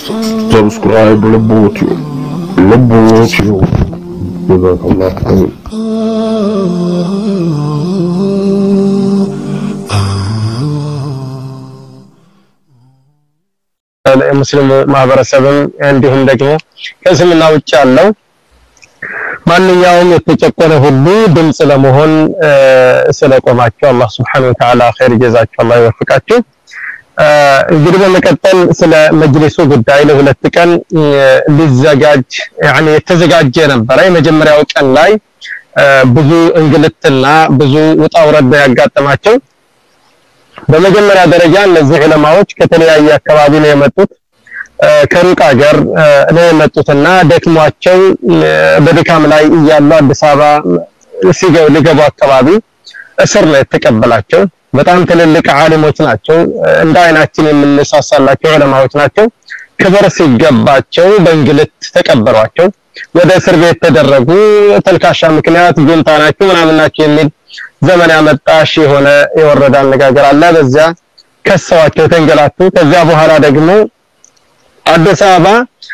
ሰብስክራይብ ልቦትዩ ልቦትዩ ጀዛከላሁ ኸይር ሙስሊሙ ማህበረሰብም እንዲሁም ደግሞ ከእስልምና ውጭ ያለው ማንኛውም የተጨቆነ ሁሉ ድምፅ ለመሆን ስለቆማቸው አላህ Subhanahu Wa Ta'ala ኸይር ጀዛቸው አላህ ይወፍቃችሁ። እንግዲህ በመቀጠል ስለ መጅሊሱ ጉዳይ ለሁለት ቀን ሊዘጋጅ ያኒ የተዘጋጀ ነበረ። የመጀመሪያው ቀን ላይ ብዙ እንግልትና ብዙ ውጣ ውረድ ያጋጠማቸው በመጀመሪያ ደረጃ እነዚህ ዑለማዎች ከተለያየ አካባቢ ነው የመጡት። ከሩቅ ሀገር ነው የመጡትና ደክሟቸው በድካም ላይ እያሉ አዲስ አበባ ሲገቡ ሊገቡ አካባቢ እስር ነው የተቀበላቸው። በጣም ትልልቅ ዓሊሞች ናቸው። እንደ አይናችን የምንሳሳላቸው ዑለማዎች ናቸው። ክብር ሲገባቸው በእንግልት ተቀበሏቸው። ወደ እስር ቤት ተደረጉ። ተልካሻ ምክንያት ጁንታ ናቸው ምናምን ናቸው የሚል ዘመን ያመጣሽ የሆነ የወረደ አነጋገር አለ። በዚያ ከሰዋቸው ተንገላቱ። ከዚያ በኋላ ደግሞ አዲስ አበባ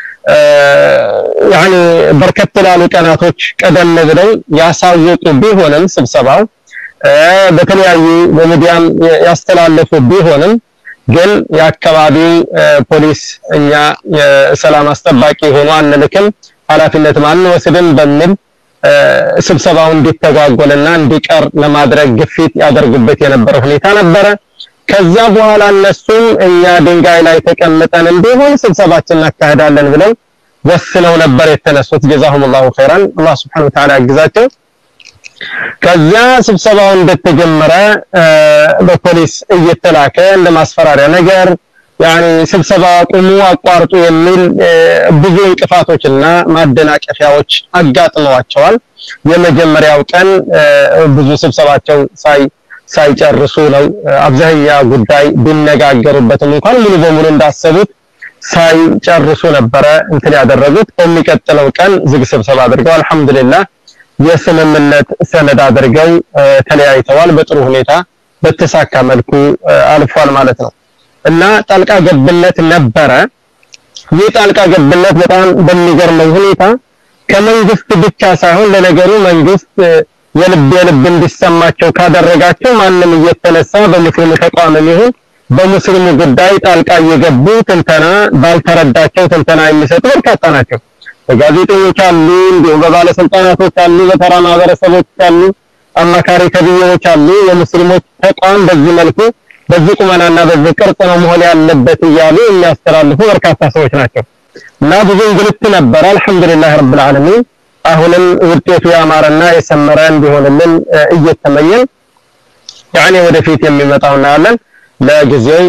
ያኒ በርከት ላሉ ቀናቶች ቀደም ብለው ያሳወቁ ቢሆንም ስብሰባው በተለያዩ በሚዲያም ያስተላለፉ ቢሆንም ግን የአካባቢው ፖሊስ እኛ የሰላም አስጠባቂ ሆኖ አንልክም ኃላፊነት አንወስድም በሚል ስብሰባው እንዲተጓጎልና እንዲቀር ለማድረግ ግፊት ያደርጉበት የነበረ ሁኔታ ነበረ። ከዛ በኋላ እነሱም እኛ ድንጋይ ላይ ተቀምጠን እንዲሆን ስብሰባችን እናካሄዳለን ብለው ወስነው ነበር የተነሱት። ጀዛሁሙላሁ ኸይራን አላህ Subhanahu Wa Ta'ala ያግዛቸው። ከዛ ስብሰባው እንደተጀመረ በፖሊስ እየተላከ እንደ ማስፈራሪያ ነገር ያኒ ስብሰባ ቁሙ አቋርጡ የሚል ብዙ እንቅፋቶችና ማደናቀፊያዎች አጋጥመዋቸዋል። የመጀመሪያው ቀን ብዙ ስብሰባቸው ሳይ ሳይጨርሱ ነው አብዛኛ ጉዳይ ቢነጋገሩበትም እንኳን ሙሉ በሙሉ እንዳሰቡት ሳይጨርሱ ነበረ እንትን ያደረጉት። በሚቀጥለው ቀን ዝግ ስብሰባ አድርገው አልሐምዱሊላህ የስምምነት ሰነድ አድርገው ተለያይተዋል። በጥሩ ሁኔታ በተሳካ መልኩ አልፏል ማለት ነው። እና ጣልቃ ገብነት ነበረ። ይህ ጣልቃ ገብነት በጣም በሚገርመው ሁኔታ ከመንግስት ብቻ ሳይሆን ለነገሩ መንግስት የልብ የልብ እንዲሰማቸው ካደረጋቸው ማንም እየተነሳ በሙስሊሙ ተቋምም ይሁን በሙስሊሙ ጉዳይ ጣልቃ እየገቡ ትንተና ባልተረዳቸው ትንተና የሚሰጡ በርካታ ናቸው። በጋዜጠኞች አሉ፣ እንዲሁም በባለስልጣናቶች አሉ፣ በተራ ማህበረሰቦች አሉ፣ አማካሪ ተብዬዎች አሉ። የሙስሊሞች ተቋም በዚህ መልኩ በዚህ ቁመናና በዚህ ቅርጽ ነው መሆን ያለበት እያሉ የሚያስተላልፉ በርካታ ሰዎች ናቸው እና ብዙ እንግልት ነበረ። አልሐምዱሊላህ ረብል ዓለሚን አሁንም ውጤቱ ያማረና የሰመረ እንዲሆንልን እየተመኘን ያኔ ወደፊት የሚመጣው እናያለን። ለጊዜው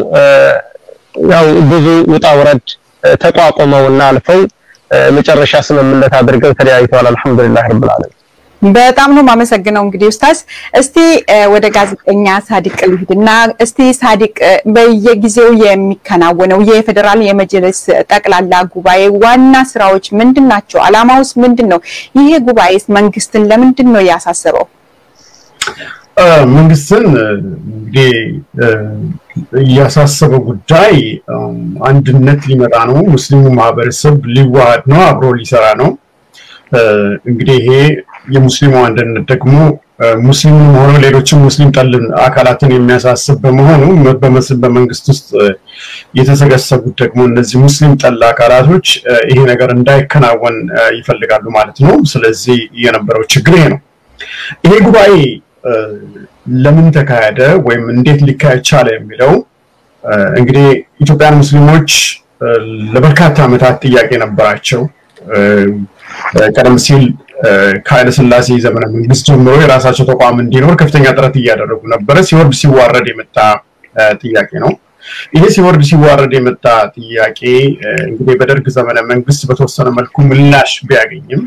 ያው ብዙ ውጣ ውረድ ተቋቁመውና አልፈው መጨረሻ ስምምነት አድርገው ተለያይተዋል። አልሐምዱሊላህ ረብል ዓለሚን። በጣም ነው የማመሰግነው። እንግዲህ ኡስታዝ እስቲ ወደ ጋዜጠኛ ሳዲቅ ልሂድና እስቲ ሳዲቅ በየጊዜው የሚከናወነው የፌዴራል የመጅልስ ጠቅላላ ጉባኤ ዋና ስራዎች ምንድን ናቸው? አላማውስ ምንድን ነው? ይሄ ጉባኤስ መንግስትን ለምንድን ነው ያሳሰበው? መንግስትን እንግዲህ ያሳሰበው ጉዳይ አንድነት ሊመጣ ነው። ሙስሊሙ ማህበረሰብ ሊዋሃድ ነው፣ አብሮ ሊሰራ ነው። እንግዲህ ይሄ የሙስሊሙ አንድነት ደግሞ ሙስሊሙም ሆኖ ሌሎችም ሙስሊም ጠል አካላትን የሚያሳስብ በመሆኑ በመስል በመንግስት ውስጥ የተሰገሰጉት ደግሞ እነዚህ ሙስሊም ጠል አካላቶች ይሄ ነገር እንዳይከናወን ይፈልጋሉ ማለት ነው። ስለዚህ የነበረው ችግር ይሄ ነው። ይሄ ጉባኤ ለምን ተካሄደ ወይም እንዴት ሊካሄድ ቻለ የሚለው እንግዲህ ኢትዮጵያን ሙስሊሞች ለበርካታ ዓመታት ጥያቄ ነበራቸው። ቀደም ሲል ከኃይለ ሥላሴ ዘመነ መንግስት ጀምሮ የራሳቸው ተቋም እንዲኖር ከፍተኛ ጥረት እያደረጉ ነበረ። ሲወርድ ሲዋረድ የመጣ ጥያቄ ነው። ይሄ ሲወርድ ሲዋረድ የመጣ ጥያቄ እንግዲህ በደርግ ዘመነ መንግስት በተወሰነ መልኩ ምላሽ ቢያገኝም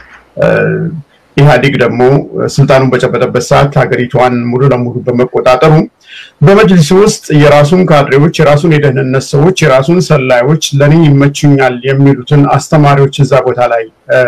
ኢህአዴግ ደግሞ ስልጣኑን በጨበጠበት ሰዓት ሀገሪቷን ሙሉ ለሙሉ በመቆጣጠሩ በመጅሊስ ውስጥ የራሱን ካድሬዎች፣ የራሱን የደህንነት ሰዎች፣ የራሱን ሰላዮች ለኔ ይመቹኛል የሚሉትን አስተማሪዎች እዛ ቦታ ላይ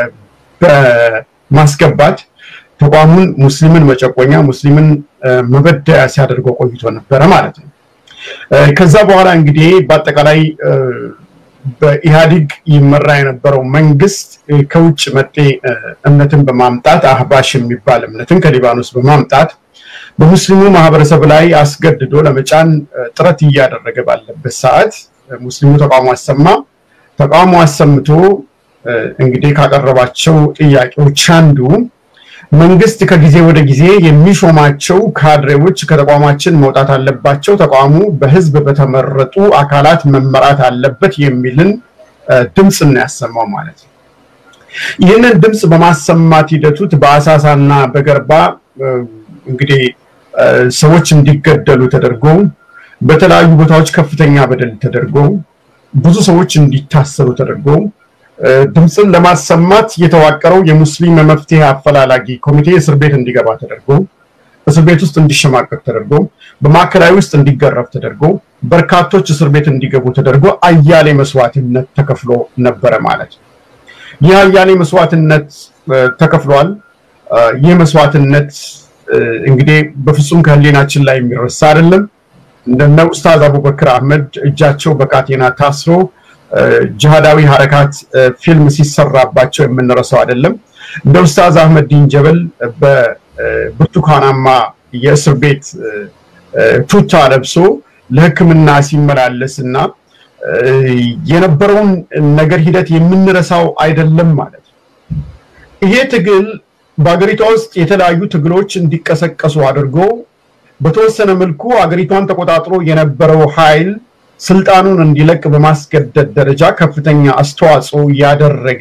በማስገባት ተቋሙን ሙስሊምን መጨቆኛ፣ ሙስሊምን መበደያ ሲያደርገው ቆይቶ ነበረ ማለት ነው። ከዛ በኋላ እንግዲህ በአጠቃላይ በኢህአዲግ ይመራ የነበረው መንግስት ከውጭ መጤ እምነትን በማምጣት አህባሽ የሚባል እምነትን ከሊባኖስ በማምጣት በሙስሊሙ ማህበረሰብ ላይ አስገድዶ ለመጫን ጥረት እያደረገ ባለበት ሰዓት ሙስሊሙ ተቃውሞ አሰማ። ተቃውሞ አሰምቶ እንግዲህ ካቀረባቸው ጥያቄዎች አንዱ መንግስት ከጊዜ ወደ ጊዜ የሚሾማቸው ካድሬዎች ከተቋማችን መውጣት አለባቸው፣ ተቋሙ በህዝብ በተመረጡ አካላት መመራት አለበት የሚልን ድምፅ ነው ያሰማው ማለት ነው። ይህንን ድምፅ በማሰማት ሂደቱት በአሳሳና በገርባ እንግዲህ ሰዎች እንዲገደሉ ተደርጎ በተለያዩ ቦታዎች ከፍተኛ በደል ተደርጎ ብዙ ሰዎች እንዲታሰሩ ተደርጎ ድምፅን ለማሰማት የተዋቀረው የሙስሊም መፍትሄ አፈላላጊ ኮሚቴ እስር ቤት እንዲገባ ተደርጎ እስር ቤት ውስጥ እንዲሸማቀቅ ተደርጎ በማዕከላዊ ውስጥ እንዲገረፍ ተደርጎ በርካቶች እስር ቤት እንዲገቡ ተደርጎ አያሌ መስዋዕትነት ተከፍሎ ነበረ ማለት ነው። ይህ አያሌ መስዋዕትነት ተከፍሏል። ይህ መስዋዕትነት እንግዲህ በፍጹም ከህሊናችን ላይ የሚረሳ አይደለም። እንደነ ኡስታዝ አቡበክር አህመድ እጃቸው በካቴና ታስሮ ጅሃዳዊ ሀረካት ፊልም ሲሰራባቸው የምንረሳው አይደለም። እንደ ኡስታዝ አህመድ ዲን ጀበል በብርቱካናማ የእስር ቤት ቱታ ለብሶ ለሕክምና ሲመላለስ እና የነበረውን ነገር ሂደት የምንረሳው አይደለም ማለት ነው። ይሄ ትግል በሀገሪቷ ውስጥ የተለያዩ ትግሎች እንዲቀሰቀሱ አድርጎ በተወሰነ መልኩ አገሪቷን ተቆጣጥሮ የነበረው ኃይል ስልጣኑን እንዲለቅ በማስገደድ ደረጃ ከፍተኛ አስተዋጽኦ ያደረገ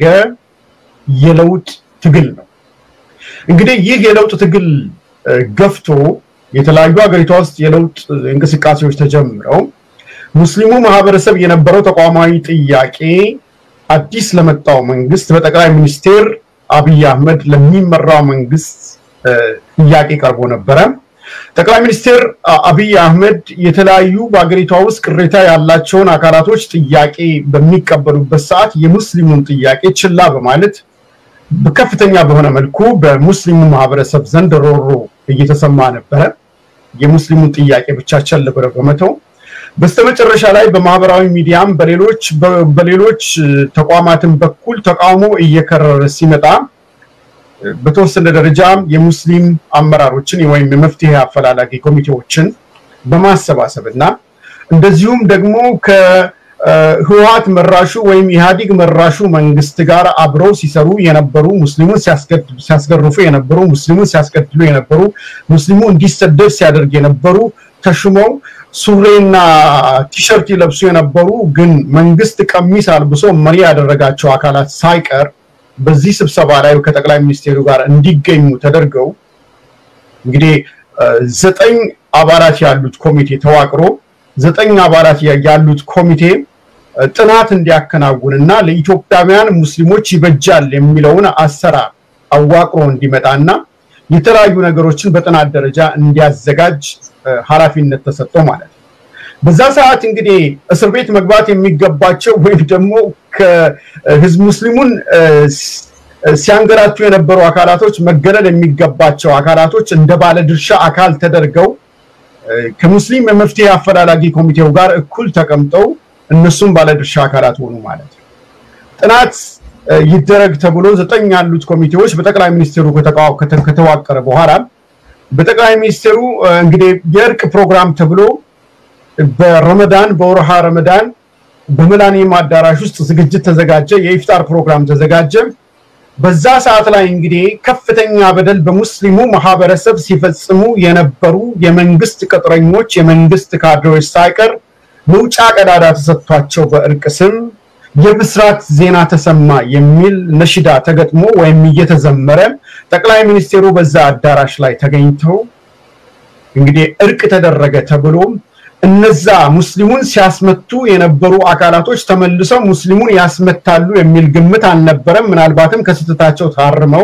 የለውጥ ትግል ነው። እንግዲህ ይህ የለውጥ ትግል ገፍቶ የተለያዩ ሀገሪቷ ውስጥ የለውጥ እንቅስቃሴዎች ተጀምረው ሙስሊሙ ማህበረሰብ የነበረው ተቋማዊ ጥያቄ አዲስ ለመጣው መንግስት በጠቅላይ ሚኒስቴር አብይ አህመድ ለሚመራው መንግስት ጥያቄ ቀርቦ ነበረ። ጠቅላይ ሚኒስትር አብይ አህመድ የተለያዩ በሀገሪቷ ውስጥ ቅሬታ ያላቸውን አካላቶች ጥያቄ በሚቀበሉበት ሰዓት የሙስሊሙን ጥያቄ ችላ በማለት በከፍተኛ በሆነ መልኩ በሙስሊሙ ማህበረሰብ ዘንድ ሮሮ እየተሰማ ነበረ። የሙስሊሙን ጥያቄ ብቻ ቸል ብለው በመተው በስተመጨረሻ ላይ በማህበራዊ ሚዲያም በሌሎች በሌሎች ተቋማትን በኩል ተቃውሞ እየከረረ ሲመጣ በተወሰነ ደረጃ የሙስሊም አመራሮችን ወይም የመፍትሄ አፈላላጊ ኮሚቴዎችን በማሰባሰብ እና እንደዚሁም ደግሞ ከህወሀት መራሹ ወይም ኢህአዲግ መራሹ መንግስት ጋር አብረው ሲሰሩ የነበሩ ሙስሊሙን ሲያስገርፉ የነበሩ ሙስሊሙን ሲያስገድሉ የነበሩ ሙስሊሙ እንዲሰደድ ሲያደርግ የነበሩ ተሹመው ሱሬና ቲሸርት ይለብሱ የነበሩ ግን መንግስት ቀሚስ አልብሶ መሪ ያደረጋቸው አካላት ሳይቀር በዚህ ስብሰባ ላይ ከጠቅላይ ሚኒስቴሩ ጋር እንዲገኙ ተደርገው እንግዲህ ዘጠኝ አባላት ያሉት ኮሚቴ ተዋቅሮ ዘጠኝ አባላት ያሉት ኮሚቴ ጥናት እንዲያከናውንና ለኢትዮጵያውያን ሙስሊሞች ይበጃል የሚለውን አሰራር አዋቅሮ እንዲመጣና የተለያዩ ነገሮችን በጥናት ደረጃ እንዲያዘጋጅ ኃላፊነት ተሰጠው ማለት ነው። በዛ ሰዓት እንግዲህ እስር ቤት መግባት የሚገባቸው ወይም ደግሞ ከህዝብ ሙስሊሙን ሲያንገላቱ የነበሩ አካላቶች መገለል የሚገባቸው አካላቶች እንደ ባለድርሻ አካል ተደርገው ከሙስሊም የመፍትሄ አፈላላጊ ኮሚቴው ጋር እኩል ተቀምጠው እነሱም ባለድርሻ አካላት ሆኑ ማለት ነው። ጥናት ይደረግ ተብሎ ዘጠኝ ያሉት ኮሚቴዎች በጠቅላይ ሚኒስትሩ ከተዋቀረ በኋላ በጠቅላይ ሚኒስትሩ እንግዲህ የእርቅ ፕሮግራም ተብሎ በረመዳን በወርሃ ረመዳን በመላኒየም አዳራሽ ውስጥ ዝግጅት ተዘጋጀ። የኢፍጣር ፕሮግራም ተዘጋጀ። በዛ ሰዓት ላይ እንግዲህ ከፍተኛ በደል በሙስሊሙ ማህበረሰብ ሲፈጽሙ የነበሩ የመንግስት ቅጥረኞች፣ የመንግስት ካድሬዎች ሳይቀር መውጫ ቀዳዳ ተሰጥቷቸው በእርቅ ስም የብስራት ዜና ተሰማ የሚል ነሽዳ ተገጥሞ ወይም እየተዘመረ ጠቅላይ ሚኒስቴሩ በዛ አዳራሽ ላይ ተገኝተው እንግዲህ እርቅ ተደረገ ተብሎ እነዛ ሙስሊሙን ሲያስመቱ የነበሩ አካላቶች ተመልሰው ሙስሊሙን ያስመታሉ የሚል ግምት አልነበረም። ምናልባትም ከስህተታቸው ታርመው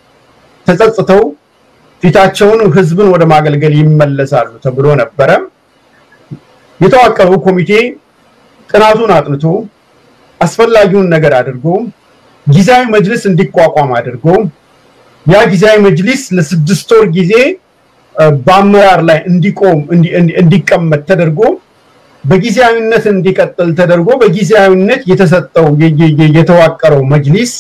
ተጸጽተው ፊታቸውን ህዝብን ወደ ማገልገል ይመለሳሉ ተብሎ ነበረ። የተዋቀረው ኮሚቴ ጥናቱን አጥንቶ አስፈላጊውን ነገር አድርጎ ጊዜያዊ መጅልስ እንዲቋቋም አድርጎ ያ ጊዜያዊ መጅሊስ ለስድስት ወር ጊዜ በአመራር ላይ እንዲቆም እንዲቀመጥ ተደርጎ በጊዜያዊነት እንዲቀጥል ተደርጎ በጊዜያዊነት የተሰጠው የተዋቀረው መጅሊስ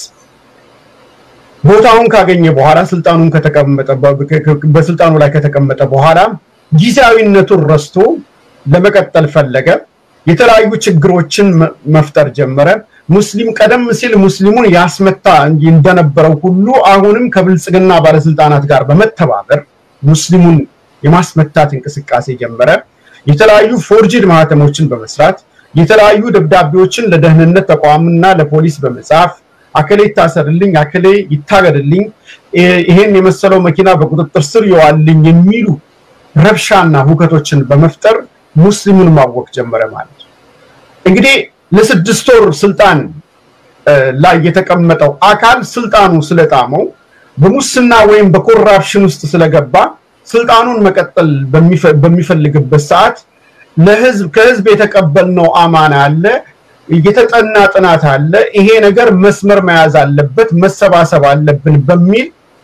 ቦታውን ካገኘ በኋላ ስልጣኑን ከተቀመጠ በስልጣኑ ላይ ከተቀመጠ በኋላ ጊዜያዊነቱን ረስቶ ለመቀጠል ፈለገ። የተለያዩ ችግሮችን መፍጠር ጀመረ። ሙስሊም ቀደም ሲል ሙስሊሙን ያስመታ እንደነበረው ሁሉ አሁንም ከብልጽግና ባለስልጣናት ጋር በመተባበር ሙስሊሙን የማስመታት እንቅስቃሴ ጀመረ። የተለያዩ ፎርጅድ ማህተሞችን በመስራት የተለያዩ ደብዳቤዎችን ለደህንነት ተቋምና ለፖሊስ በመጻፍ አከሌ ይታሰርልኝ፣ አከሌ ይታገድልኝ፣ ይሄን የመሰለው መኪና በቁጥጥር ስር ይዋልኝ የሚሉ ረብሻና ሁከቶችን በመፍጠር ሙስሊሙን ማወቅ ጀመረ ማለት ነው። እንግዲህ ለስድስት ወር ስልጣን ላይ የተቀመጠው አካል ስልጣኑ ስለጣመው በሙስና ወይም በኮራፕሽን ውስጥ ስለገባ ስልጣኑን መቀጠል በሚፈልግበት ሰዓት ለህዝብ ከህዝብ የተቀበልነው አማና አለ፣ የተጠና ጥናት አለ፣ ይሄ ነገር መስመር መያዝ አለበት፣ መሰባሰብ አለብን በሚል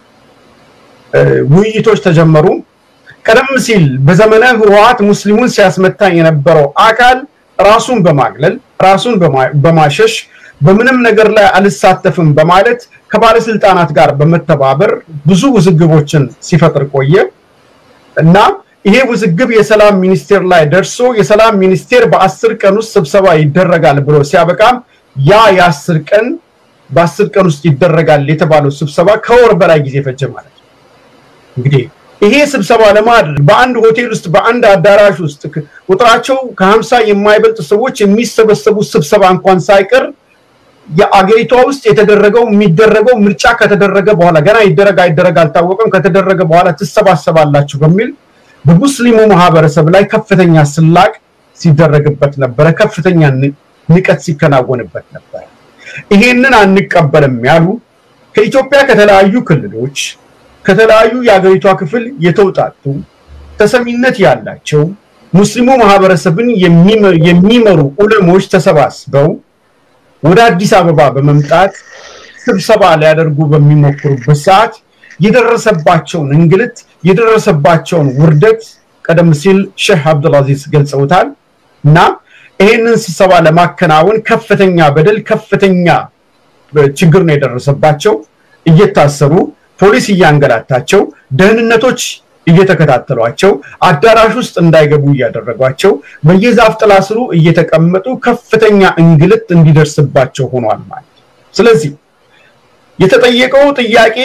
ውይይቶች ተጀመሩ። ቀደም ሲል በዘመነ ህወሓት ሙስሊሙን ሲያስመታ የነበረው አካል ራሱን በማግለል ራሱን በማሸሽ በምንም ነገር ላይ አልሳተፍም በማለት ከባለስልጣናት ጋር በመተባበር ብዙ ውዝግቦችን ሲፈጥር ቆየ እና ይሄ ውዝግብ የሰላም ሚኒስቴር ላይ ደርሶ የሰላም ሚኒስቴር በአስር ቀን ውስጥ ስብሰባ ይደረጋል ብሎ ሲያበቃም ያ የአስር ቀን በአስር ቀን ውስጥ ይደረጋል የተባለው ስብሰባ ከወር በላይ ጊዜ ፈጀ ማለት ነው። እንግዲህ ይሄ ስብሰባ ለማድረግ በአንድ ሆቴል ውስጥ በአንድ አዳራሽ ውስጥ ቁጥራቸው ከሀምሳ የማይበልጥ ሰዎች የሚሰበሰቡት ስብሰባ እንኳን ሳይቀር የአገሪቷ ውስጥ የተደረገው የሚደረገው ምርጫ ከተደረገ በኋላ ገና ይደረግ አይደረግ አልታወቀም። ከተደረገ በኋላ ትሰባሰባላችሁ በሚል በሙስሊሙ ማህበረሰብ ላይ ከፍተኛ ስላቅ ሲደረግበት ነበረ። ከፍተኛ ንቀት ሲከናወንበት ነበረ። ይሄንን አንቀበልም ያሉ ከኢትዮጵያ ከተለያዩ ክልሎች ከተለያዩ የአገሪቷ ክፍል የተውጣጡ ተሰሚነት ያላቸው ሙስሊሙ ማህበረሰብን የሚመሩ ዑለሞች ተሰባስበው ወደ አዲስ አበባ በመምጣት ስብሰባ ሊያደርጉ በሚሞክሩበት ሰዓት የደረሰባቸውን እንግልት የደረሰባቸውን ውርደት ቀደም ሲል ሼህ አብዱልአዚዝ ገልጸውታል እና ይህንን ስብሰባ ለማከናወን ከፍተኛ በደል ከፍተኛ ችግር ነው የደረሰባቸው። እየታሰሩ ፖሊስ እያንገላታቸው፣ ደህንነቶች እየተከታተሏቸው፣ አዳራሽ ውስጥ እንዳይገቡ እያደረጓቸው፣ በየዛፍ ጥላ ስሩ እየተቀመጡ ከፍተኛ እንግልት እንዲደርስባቸው ሆኗል ማለት ስለዚህ የተጠየቀው ጥያቄ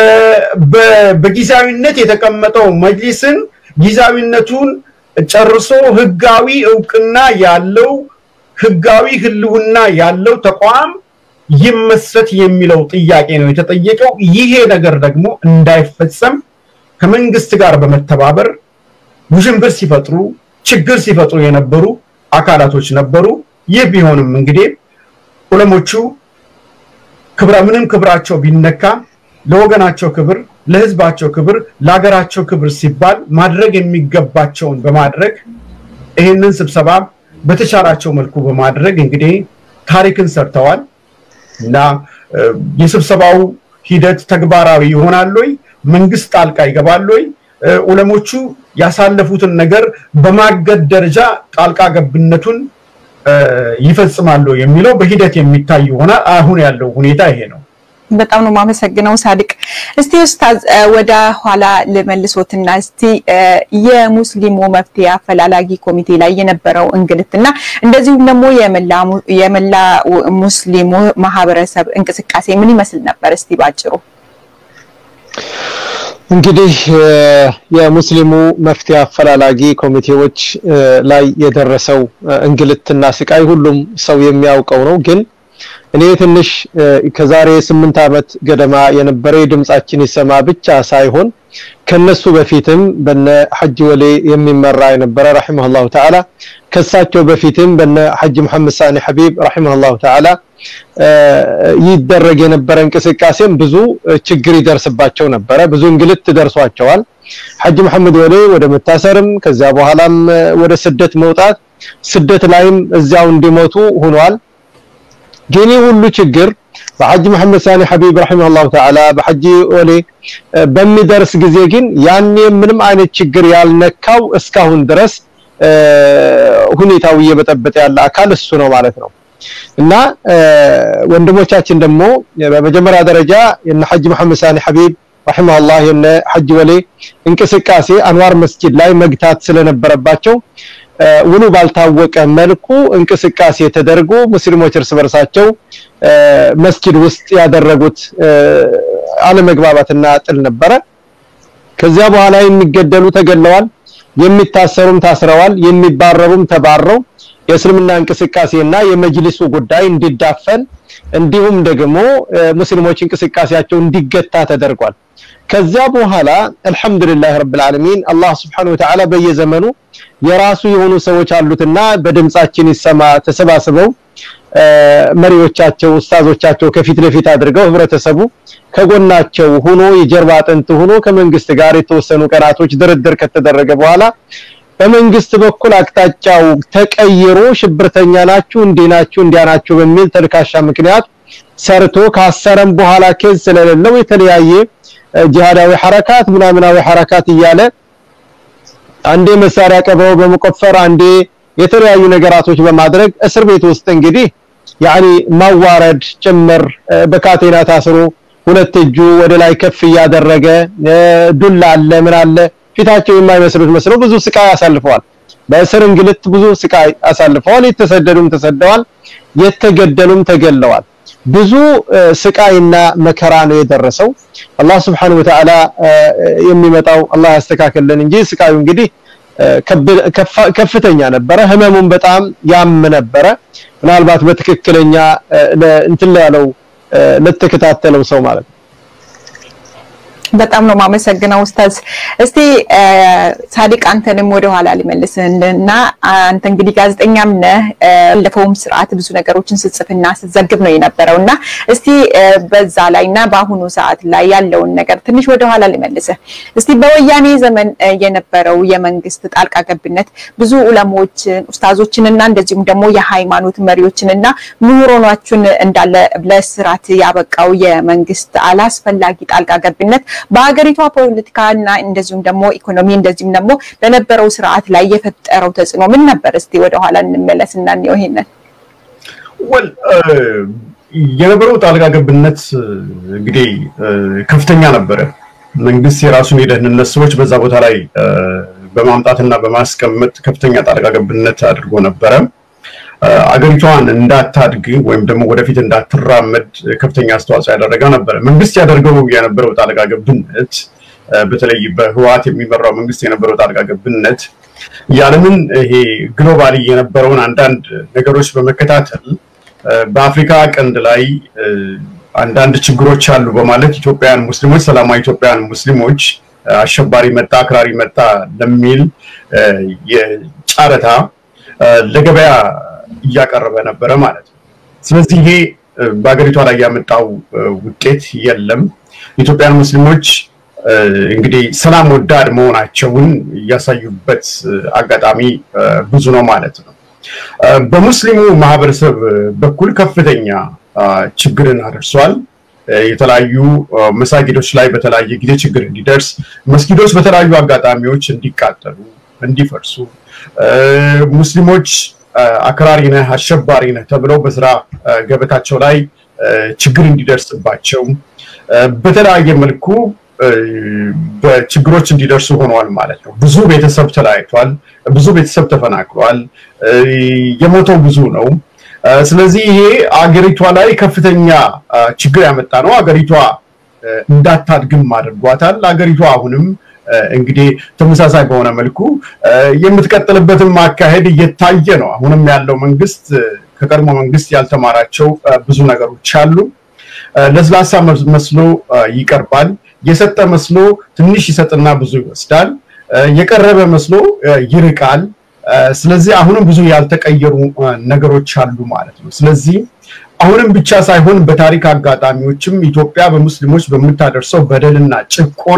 በጊዜያዊነት የተቀመጠው መጅሊስን ጊዜያዊነቱን ጨርሶ ህጋዊ እውቅና ያለው ህጋዊ ህልውና ያለው ተቋም ይመስረት የሚለው ጥያቄ ነው የተጠየቀው። ይሄ ነገር ደግሞ እንዳይፈጸም ከመንግስት ጋር በመተባበር ውዥንብር ሲፈጥሩ ችግር ሲፈጥሩ የነበሩ አካላቶች ነበሩ። ይህ ቢሆንም እንግዲህ ዑለሞቹ ክብረ ምንም ክብራቸው ቢነካ ለወገናቸው ክብር፣ ለህዝባቸው ክብር፣ ለሀገራቸው ክብር ሲባል ማድረግ የሚገባቸውን በማድረግ ይህንን ስብሰባ በተቻላቸው መልኩ በማድረግ እንግዲህ ታሪክን ሰርተዋል እና የስብሰባው ሂደት ተግባራዊ ይሆናል ወይ? መንግስት ጣልቃ ይገባል ወይ? ዑለሞቹ ያሳለፉትን ነገር በማገድ ደረጃ ጣልቃ ገብነቱን ይፈጽማሉ የሚለው በሂደት የሚታይ ይሆናል። አሁን ያለው ሁኔታ ይሄ ነው። በጣም ነው የማመሰግነው ሳዲቅ። እስቲ ኡስታዝ ወደ ኋላ ልመልሶትና እስቲ የሙስሊሙ መፍትሄ አፈላላጊ ኮሚቴ ላይ የነበረው እንግልትና እንደዚሁም ደግሞ የመላ ሙስሊሙ ማህበረሰብ እንቅስቃሴ ምን ይመስል ነበር? እስቲ ባጭሩ። እንግዲህ የሙስሊሙ መፍትሄ አፈላላጊ ኮሚቴዎች ላይ የደረሰው እንግልትና ስቃይ ሁሉም ሰው የሚያውቀው ነው። ግን እኔ ትንሽ ከዛሬ ስምንት ዓመት ገደማ የነበረ የድምጻችን ይሰማ ብቻ ሳይሆን ከነሱ በፊትም በነ ሐጅ ወሌ የሚመራ የነበረ ረሂመሁላሁ ተዓላ ከሳቸው በፊትም በነ ሐጅ መሐመድ ሳኒ ሐቢብ ረሂመሁላሁ ተዓላ ይደረግ የነበረ እንቅስቃሴም ብዙ ችግር ይደርስባቸው ነበረ። ብዙ እንግልት ደርሷቸዋል። ሐጅ መሐመድ ወሌ ወደ መታሰርም ከዚያ በኋላም ወደ ስደት መውጣት ስደት ላይም እዚያው እንዲሞቱ ሆኗል። ግን ሁሉ ችግር በሐጅ መሐመድ ሳኒ ሐቢብ ረሂመሁላሁ ተዓላ በሐጅ ወሌ በሚደርስ ጊዜ ግን ያኔ ምንም አይነት ችግር ያልነካው እስካሁን ድረስ ሁኔታው እየበጠበጠ ያለ አካል እሱ ነው ማለት ነው። እና ወንድሞቻችን ደግሞ በመጀመሪያ ደረጃ የነ ሐጅ መሐመድ ሳኒ ሐቢብ ረሂመሁላህ የነ ሐጅ ወሌ እንቅስቃሴ አንዋር መስጂድ ላይ መግታት ስለነበረባቸው ውሉ ባልታወቀ መልኩ እንቅስቃሴ ተደርጎ ሙስሊሞች እርስ በርሳቸው መስጂድ ውስጥ ያደረጉት አለመግባባትና ጥል ነበረ። ከዚያ በኋላ የሚገደሉ ተገለዋል፣ የሚታሰሩም ታስረዋል፣ የሚባረሩም ተባረው የእስልምና እንቅስቃሴና የመጅሊሱ ጉዳይ እንዲዳፈን እንዲሁም ደግሞ ሙስሊሞች እንቅስቃሴያቸው እንዲገታ ተደርጓል። ከዚያ በኋላ አልহামዱሊላህ ረብል ዓለሚን አላህ Subhanahu Wa Ta'ala በየዘመኑ የራሱ የሆኑ ሰዎች አሉትና በድምጻችን ይሰማ ተሰባስበው መሪዎቻቸው ኡስታዞቻቸው ከፊት ለፊት አድርገው ህብረተሰቡ ከጎናቸው ሆኖ የጀርባ አጥንት ሆኖ ከመንግስት ጋር የተወሰኑ ቀናቶች ድርድር ከተደረገ በኋላ በመንግስት በኩል አቅጣጫው ተቀይሮ ሽብርተኛ ናችሁ እንዲህ ናችሁ እንዲያ ናችሁ በሚል ተልካሻ ምክንያት ሰርቶ ካሰረም በኋላ ኬዝ ስለሌለው የተለያየ ጂሃዳዊ ሐረካት ምናምናዊ ሐረካት እያለ አንዴ መሳሪያ ቀብረው በመቆፈር አንዴ የተለያዩ ነገራቶች በማድረግ እስር ቤት ውስጥ እንግዲህ ያኒ ማዋረድ ጭምር በካቴና ታስሮ ሁለት እጁ ወደ ላይ ከፍ እያደረገ ዱላ አለ ምን አለ ፊታቸው የማይመስሉት መስለው ብዙ ስቃይ አሳልፈዋል። በእስር እንግልት ብዙ ስቃይ አሳልፈዋል። የተሰደዱም ተሰደዋል፣ የተገደሉም ተገለዋል። ብዙ ስቃይና መከራ ነው የደረሰው። አላህ Subhanahu Wa Ta'ala የሚመጣው አላህ ያስተካክልን እንጂ ስቃዩ እንግዲህ ከፍተኛ ነበረ። ህመሙን በጣም ያም ነበረ። ምናልባት በትክክለኛ እንትን ያለው ለተከታተለው ሰው ማለት ነው። በጣም ነው ማመሰግነው ኡስታዝ። እስቲ ሳዲቅ አንተንም ወደ ኋላ ሊመልስህና አንተ እንግዲህ ጋዜጠኛም ነህ፣ ባለፈውም ስርዓት ብዙ ነገሮችን ስትጽፍና ስትዘግብ ነው የነበረው እና እስቲ በዛ ላይና በአሁኑ ሰዓት ላይ ያለውን ነገር ትንሽ ወደ ኋላ ሊመልስህ። እስቲ በወያኔ ዘመን የነበረው የመንግስት ጣልቃ ገብነት ብዙ ዑለሞችን ኡስታዞችንና እንደዚሁም ደግሞ የሃይማኖት መሪዎችንና ምሁራኖችን እንዳለ ለስርዓት ያበቃው የመንግስት አላስፈላጊ ጣልቃ ገብነት በሀገሪቷ ፖለቲካና እንደዚሁም ደግሞ ኢኮኖሚ እንደዚሁም ደግሞ በነበረው ስርዓት ላይ የፈጠረው ተጽዕኖ ምን ነበር? እስቲ ወደኋላ እንመለስ እና እንየው ይሄንን። ወል የነበረው ጣልቃ ገብነት እንግዲህ ከፍተኛ ነበረ። መንግስት የራሱን የደህንነት ሰዎች በዛ ቦታ ላይ በማምጣትና በማስቀመጥ ከፍተኛ ጣልቃ ገብነት አድርጎ ነበረ። አገሪቷን እንዳታድግ ወይም ደግሞ ወደፊት እንዳትራመድ ከፍተኛ አስተዋጽኦ ያደረገ ነበረ። መንግስት ያደርገው የነበረው ጣልቃ ገብነት በተለይ በህወሓት የሚመራው መንግስት የነበረው ጣልቃ ገብነት ያለምን ይሄ ግሎባሊ የነበረውን አንዳንድ ነገሮች በመከታተል በአፍሪካ ቀንድ ላይ አንዳንድ ችግሮች አሉ በማለት ኢትዮጵያውያን ሙስሊሞች ሰላማዊ ኢትዮጵያውያን ሙስሊሞች አሸባሪ መጣ አክራሪ መጣ ለሚል የጨረታ ለገበያ እያቀረበ ነበረ ማለት ነው። ስለዚህ ይሄ በሀገሪቷ ላይ ያመጣው ውጤት የለም። ኢትዮጵያን ሙስሊሞች እንግዲህ ሰላም ወዳድ መሆናቸውን እያሳዩበት አጋጣሚ ብዙ ነው ማለት ነው። በሙስሊሙ ማህበረሰብ በኩል ከፍተኛ ችግርን አደርሷል። የተለያዩ መሳጊዶች ላይ በተለያየ ጊዜ ችግር እንዲደርስ፣ መስጊዶች በተለያዩ አጋጣሚዎች እንዲቃጠሉ፣ እንዲፈርሱ ሙስሊሞች አክራሪ ነህ አሸባሪ ነህ ተብለው በስራ ገበታቸው ላይ ችግር እንዲደርስባቸው በተለያየ መልኩ በችግሮች እንዲደርሱ ሆነዋል ማለት ነው። ብዙ ቤተሰብ ተለያይቷል። ብዙ ቤተሰብ ተፈናቅሏል። የሞተው ብዙ ነው። ስለዚህ ይሄ አገሪቷ ላይ ከፍተኛ ችግር ያመጣ ነው። አገሪቷ እንዳታድግም አድርጓታል። አገሪቷ አሁንም እንግዲህ ተመሳሳይ በሆነ መልኩ የምትቀጥልበትም አካሄድ እየታየ ነው። አሁንም ያለው መንግስት ከቀድሞ መንግስት ያልተማራቸው ብዙ ነገሮች አሉ። ለስላሳ መስሎ ይቀርባል። የሰጠ መስሎ ትንሽ ይሰጥና ብዙ ይወስዳል። የቀረበ መስሎ ይርቃል። ስለዚህ አሁንም ብዙ ያልተቀየሩ ነገሮች አሉ ማለት ነው። ስለዚህ አሁንም ብቻ ሳይሆን በታሪክ አጋጣሚዎችም ኢትዮጵያ በሙስሊሞች በምታደርሰው በደልና ጭቆና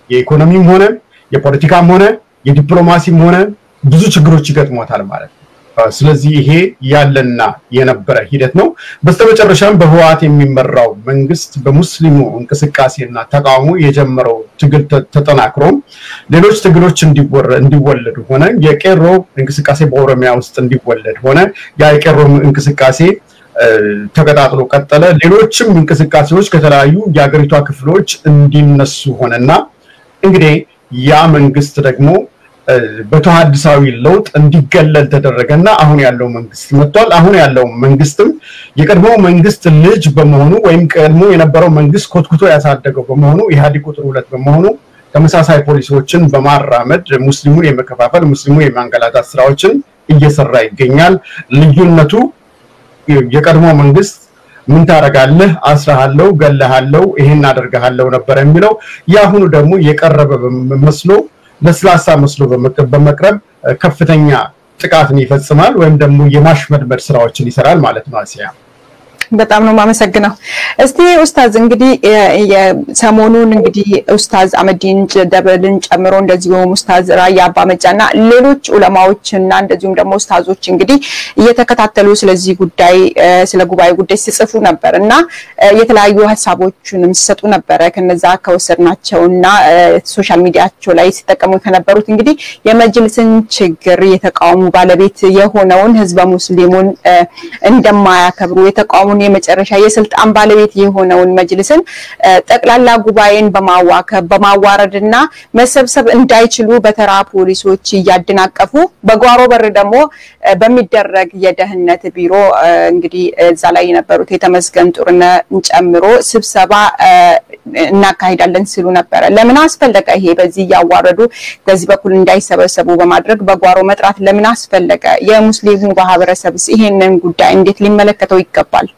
የኢኮኖሚም ሆነ የፖለቲካም ሆነ የዲፕሎማሲም ሆነ ብዙ ችግሮች ይገጥሟታል ማለት ነው። ስለዚህ ይሄ ያለና የነበረ ሂደት ነው። በስተመጨረሻም በህወሓት የሚመራው መንግስት በሙስሊሙ እንቅስቃሴና ተቃውሞ የጀመረው ትግል ተጠናክሮም ሌሎች ትግሎች እንዲወለዱ ሆነ። የቄሮ እንቅስቃሴ በኦሮሚያ ውስጥ እንዲወለድ ሆነ። ያ የቄሮ እንቅስቃሴ ተቀጣጥሎ ቀጠለ። ሌሎችም እንቅስቃሴዎች ከተለያዩ የሀገሪቷ ክፍሎች እንዲነሱ ሆነና እንግዲህ ያ መንግስት ደግሞ በተሐድሳዊ ለውጥ እንዲገለል ተደረገና አሁን ያለው መንግስት መጥቷል። አሁን ያለው መንግስትም የቀድሞ መንግስት ልጅ በመሆኑ ወይም ቀድሞ የነበረው መንግስት ኮትኩቶ ያሳደገው በመሆኑ ኢህአዴግ ቁጥር ሁለት በመሆኑ ተመሳሳይ ፖሊሲዎችን በማራመድ ሙስሊሙን የመከፋፈል ሙስሊሙን የማንገላታት ስራዎችን እየሰራ ይገኛል። ልዩነቱ የቀድሞ መንግስት ምን ታደርጋለህ፣ አስራሃለው፣ ገለሃለው፣ ይሄን አደርግሃለው ነበር የሚለው የአሁኑ ደግሞ የቀረበ መስሎ ለስላሳ መስሎ በመቅረብ ከፍተኛ ጥቃትን ይፈጽማል ወይም ደግሞ የማሽመድመድ ስራዎችን ይሰራል ማለት ነው። አሲያ በጣም ነው የማመሰግነው። እስቲ ኡስታዝ እንግዲህ ሰሞኑን እንግዲህ ኡስታዝ አመዲን ደበልን ጨምሮ እንደዚሁም ኡስታዝ ራያ አባ መጫና ሌሎች ዑለማዎች እና እንደዚሁም ደግሞ ኡስታዞች እንግዲህ እየተከታተሉ ስለዚህ ጉዳይ ስለ ጉባኤ ጉዳይ ሲጽፉ ነበር እና የተለያዩ ሀሳቦችንም ሲሰጡ ነበረ። ከነዛ ከወሰድናቸው እና ሶሻል ሚዲያቸው ላይ ሲጠቀሙ ከነበሩት እንግዲህ የመጅልስን ችግር የተቃውሙ ባለቤት የሆነውን ህዝበ ሙስሊሙን እንደማያከብሩ የተቃውሙ የመጨረሻ የስልጣን ባለቤት የሆነውን መጅልስን ጠቅላላ ጉባኤን በማዋከብ በማዋረድና መሰብሰብ እንዳይችሉ በተራ ፖሊሶች እያደናቀፉ በጓሮ በር ደግሞ በሚደረግ የደህንነት ቢሮ እንግዲህ እዛ ላይ የነበሩት የተመስገን ጥሩነህን ጨምሮ ስብሰባ እናካሂዳለን ሲሉ ነበረ። ለምን አስፈለገ ይሄ? በዚህ እያዋረዱ በዚህ በኩል እንዳይሰበሰቡ በማድረግ በጓሮ መጥራት ለምን አስፈለገ? የሙስሊሙ ማህበረሰብስ ይሄንን ጉዳይ እንዴት ሊመለከተው ይገባል?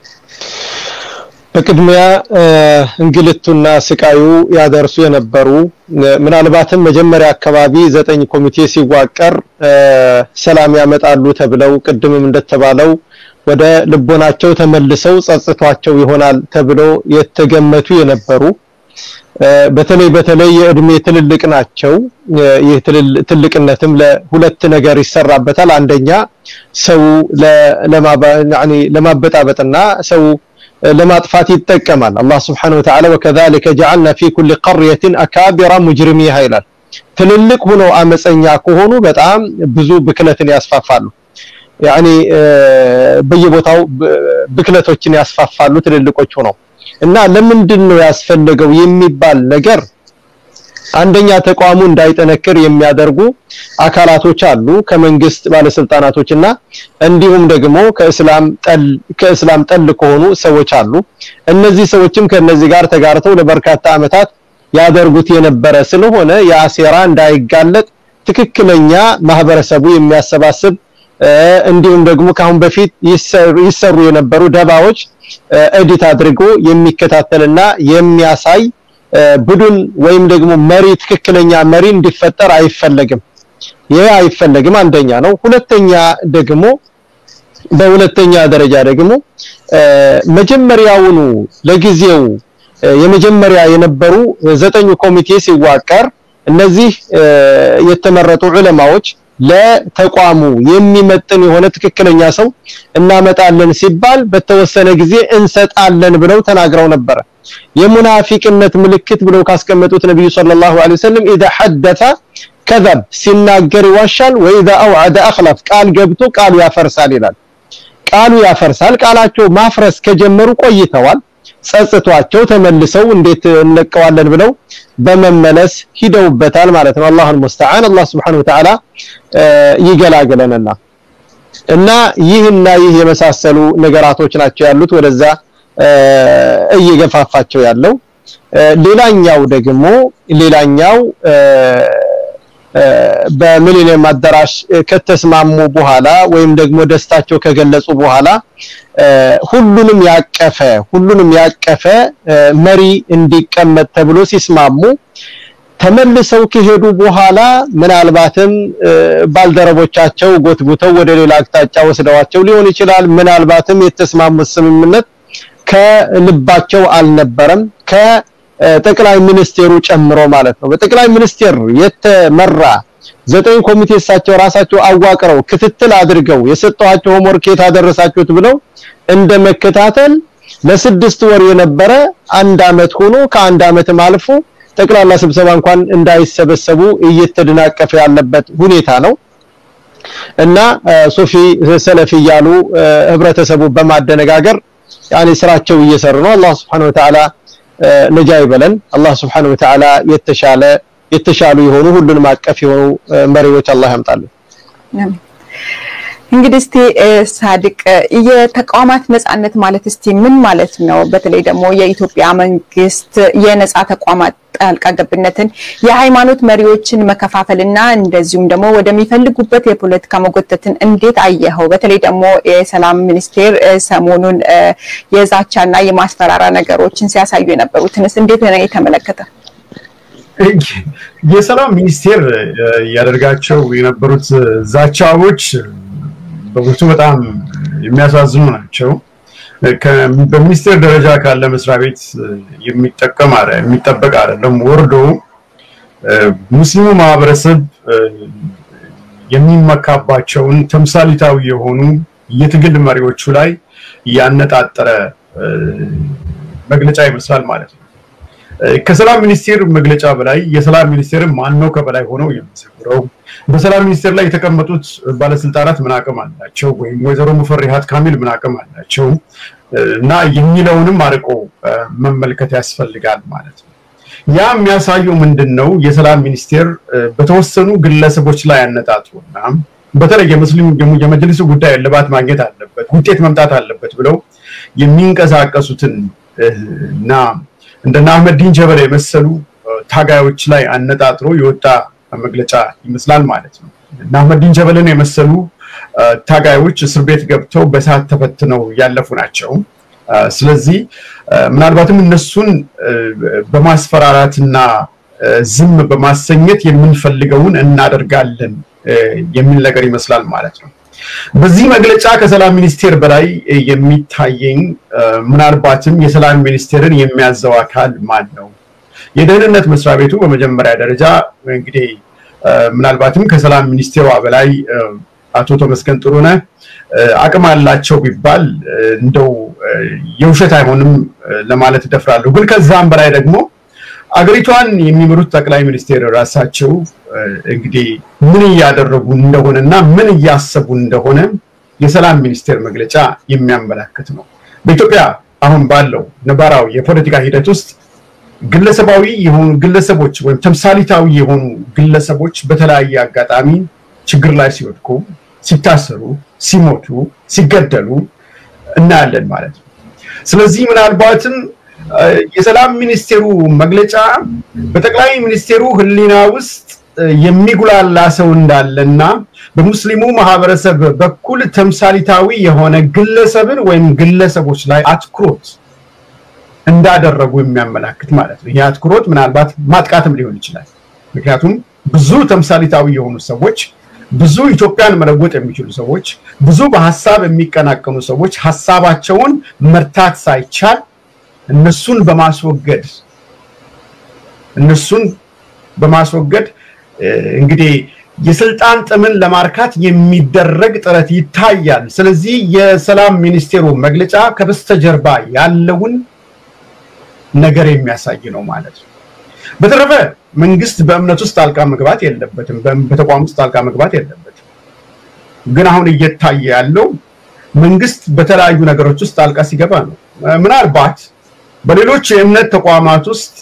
በቅድሚያ እንግልቱና ስቃዩ ያደርሱ የነበሩ ምናልባትም መጀመሪያ አካባቢ ዘጠኝ ኮሚቴ ሲዋቀር ሰላም ያመጣሉ ተብለው ቅድምም እንደተባለው ወደ ልቦናቸው ተመልሰው ጸጽቷቸው ይሆናል ተብሎ የተገመቱ የነበሩ በተለይ በተለይ የእድሜ ትልልቅ ናቸው። ይህ ትልቅነትም ለሁለት ነገር ይሰራበታል። አንደኛ ሰው ለማበጣበጥና ሰው ለማጥፋት ይጠቀማል። አላህ ስብሐነሁ ወተዓላ ወከዛሊከ ጀዐልና ፊ ኩሊ ቀርየትን አካቢራ ሙጅሪሚሃ ይላል። ትልልቅ ሆነው አመፀኛ ከሆኑ በጣም ብዙ ብክለትን ያስፋፋሉ። ያኒ በየቦታው ብክለቶችን ያስፋፋሉ ትልልቆች ሆነው እና ለምንድን ነው ያስፈለገው የሚባል ነገር አንደኛ ተቋሙ እንዳይጠነክር የሚያደርጉ አካላቶች አሉ ከመንግስት ባለስልጣናቶችና እንዲሁም ደግሞ ከእስላም ጠል ከእስላም ጠል ከሆኑ ሰዎች አሉ። እነዚህ ሰዎችም ከነዚህ ጋር ተጋርተው ለበርካታ ዓመታት ያደርጉት የነበረ ስለሆነ የአሴራ እንዳይጋለጥ ትክክለኛ ማህበረሰቡ የሚያሰባስብ እንዲሁም ደግሞ ከአሁን በፊት ይሰሩ የነበሩ ደባዎች ኤዲት አድርጎ የሚከታተልና የሚያሳይ ቡድን ወይም ደግሞ መሪ ትክክለኛ መሪ እንዲፈጠር አይፈለግም። ይህ አይፈለግም አንደኛ ነው። ሁለተኛ ደግሞ በሁለተኛ ደረጃ ደግሞ መጀመሪያውኑ ለጊዜው የመጀመሪያ የነበሩ ዘጠኙ ኮሚቴ ሲዋቀር እነዚህ የተመረጡ ዑለማዎች ለተቋሙ የሚመጥን የሆነ ትክክለኛ ሰው እናመጣለን ሲባል በተወሰነ ጊዜ እንሰጣለን ብለው ተናግረው ነበረ። የሙናፊቅነት ምልክት ብለው ካስቀመጡት ነብዩ ሰለላሁ ዐለይሂ ወሰለም اذا حدث كذب ሲናገር ይዋሻል ወኢዛ አውዐደ አኽለፍ ቃል ገብቶ ቃሉ ያፈርሳል ይላል። ቃሉ ያፈርሳል። ቃላቸው ማፍረስ ከጀመሩ ቆይተዋል። ጸጽቷቸው ተመልሰው እንዴት እንለቀዋለን ብለው በመመለስ ሂደውበታል ማለት ነው። አላሁል ሙስተዓን አላህ Subhanahu Wa Ta'ala ይገላግለንና እና ይህና ይህ የመሳሰሉ ነገራቶች ናቸው ያሉት ወደዛ እየገፋፋቸው ያለው። ሌላኛው ደግሞ ሌላኛው በሚሊኒየም አዳራሽ ከተስማሙ በኋላ ወይም ደግሞ ደስታቸው ከገለጹ በኋላ ሁሉንም ያቀፈ ሁሉንም ያቀፈ መሪ እንዲቀመጥ ተብሎ ሲስማሙ ተመልሰው ከሄዱ በኋላ ምናልባትም ባልደረቦቻቸው ጎትጉተው ወደ ሌላ አቅጣጫ ወስደዋቸው ሊሆን ይችላል። ምናልባትም የተስማሙት ስምምነት ከልባቸው አልነበረም ከጠቅላይ ሚኒስቴሩ ጨምሮ ማለት ነው። በጠቅላይ ሚኒስቴር የተመራ ዘጠኝ ኮሚቴ እሳቸው ራሳቸው አዋቅረው ክትትል አድርገው የሰጠኋቸው ሆምወርክ የት አደረሳችሁት ብለው እንደ መከታተል ለስድስት ወር የነበረ አንድ አመት ሆኖ ከአንድ አመትም አልፎ ጠቅላላ ስብሰባ እንኳን እንዳይሰበሰቡ እየተደናቀፈ ያለበት ሁኔታ ነው እና ሶፊ ሰለፊ እያሉ ህብረተሰቡ በማደነጋገር ያኔ ስራቸው እየሰሩ ነው አላህ Subhanahu Wa Ta'ala ነጃ ይበለን አላህ Subhanahu Wa Ta'ala የተሻለ የተሻሉ የሆኑ ሁሉንም አቀፍ የሆኑ መሪዎች አላህ ያምጣልን እንግዲህ እስቲ ሳዲቅ የተቋማት ነጻነት ማለት እስቲ ምን ማለት ነው? በተለይ ደግሞ የኢትዮጵያ መንግስት የነጻ ተቋማት ጣልቃ ገብነትን የሃይማኖት መሪዎችን መከፋፈልና እንደዚሁም ደግሞ ወደሚፈልጉበት የፖለቲካ መጎተትን እንዴት አየኸው? በተለይ ደግሞ የሰላም ሚኒስቴር ሰሞኑን የዛቻና የማስፈራራ ነገሮችን ሲያሳዩ የነበሩትንስ እንዴት ነው የተመለከተ? የሰላም ሚኒስቴር ያደርጋቸው የነበሩት ዛቻዎች በወቅቱ በጣም የሚያሳዝኑ ናቸው። በሚኒስቴር ደረጃ ካለ መስሪያ ቤት የሚጠቀም አለ የሚጠበቅ አይደለም። ወርዶ ሙስሊሙ ማህበረሰብ የሚመካባቸውን ተምሳሊታዊ የሆኑ የትግል መሪዎቹ ላይ ያነጣጠረ መግለጫ ይመስላል ማለት ነው። ከሰላም ሚኒስቴር መግለጫ በላይ የሰላም ሚኒስቴር ማን ነው ከበላይ ሆነው የሚሰግረው? በሰላም ሚኒስቴር ላይ የተቀመጡት ባለስልጣናት ምን አቅም አላቸው? ወይም ወይዘሮ ሙፈሪሃት ካሚል ምን አቅም አላቸው? እና የሚለውንም አርቆ መመልከት ያስፈልጋል ማለት ነው። ያ የሚያሳየው ምንድን ነው? የሰላም ሚኒስቴር በተወሰኑ ግለሰቦች ላይ ያነጣጥሩና በተለይ የሙስሊም የመጅልሱ ጉዳይ እልባት ማግኘት አለበት፣ ውጤት መምጣት አለበት ብለው የሚንቀሳቀሱትን እና እንደና አህመዲን ጀበል የመሰሉ ታጋዮች ላይ አነጣጥሮ የወጣ መግለጫ ይመስላል ማለት ነው። እና አህመዲን ጀበልን የመሰሉ ታጋዮች እስር ቤት ገብተው በሰዓት ተፈትነው ያለፉ ናቸው። ስለዚህ ምናልባትም እነሱን በማስፈራራትና ዝም በማሰኘት የምንፈልገውን እናደርጋለን የሚል ነገር ይመስላል ማለት ነው። በዚህ መግለጫ ከሰላም ሚኒስቴር በላይ የሚታየኝ ምናልባትም የሰላም ሚኒስቴርን የሚያዘው አካል ማን ነው? የደህንነት መስሪያ ቤቱ በመጀመሪያ ደረጃ እንግዲህ ምናልባትም ከሰላም ሚኒስቴሯ በላይ አቶ ተመስገን ጥሩነህ አቅም አላቸው ቢባል እንደው የውሸት አይሆንም ለማለት እደፍራለሁ። ግን ከዛም በላይ ደግሞ አገሪቷን የሚመሩት ጠቅላይ ሚኒስቴር ራሳቸው እንግዲህ ምን እያደረጉ እንደሆነ እና ምን እያሰቡ እንደሆነ የሰላም ሚኒስቴር መግለጫ የሚያመላክት ነው። በኢትዮጵያ አሁን ባለው ነባራዊ የፖለቲካ ሂደት ውስጥ ግለሰባዊ የሆኑ ግለሰቦች ወይም ተምሳሊታዊ የሆኑ ግለሰቦች በተለያየ አጋጣሚ ችግር ላይ ሲወድቁ፣ ሲታሰሩ፣ ሲሞቱ፣ ሲገደሉ እናያለን ማለት ነው። ስለዚህ ምናልባትም የሰላም ሚኒስቴሩ መግለጫ በጠቅላይ ሚኒስቴሩ ሕሊና ውስጥ የሚጉላላ ሰው እንዳለና በሙስሊሙ ማህበረሰብ በኩል ተምሳሊታዊ የሆነ ግለሰብን ወይም ግለሰቦች ላይ አትኩሮት እንዳደረጉ የሚያመላክት ማለት ነው። ይህ አትኩሮት ምናልባት ማጥቃትም ሊሆን ይችላል። ምክንያቱም ብዙ ተምሳሊታዊ የሆኑ ሰዎች፣ ብዙ ኢትዮጵያን መለወጥ የሚችሉ ሰዎች፣ ብዙ በሀሳብ የሚቀናቀኑ ሰዎች ሀሳባቸውን መርታት ሳይቻል እነሱን በማስወገድ እነሱን በማስወገድ እንግዲህ የስልጣን ጥምን ለማርካት የሚደረግ ጥረት ይታያል። ስለዚህ የሰላም ሚኒስቴሩ መግለጫ ከበስተጀርባ ያለውን ነገር የሚያሳይ ነው ማለት ነው። በተረፈ መንግስት በእምነት ውስጥ ጣልቃ መግባት የለበትም፣ በተቋም ውስጥ ጣልቃ መግባት የለበትም። ግን አሁን እየታየ ያለው መንግስት በተለያዩ ነገሮች ውስጥ ጣልቃ ሲገባ ነው። ምናልባት በሌሎች የእምነት ተቋማት ውስጥ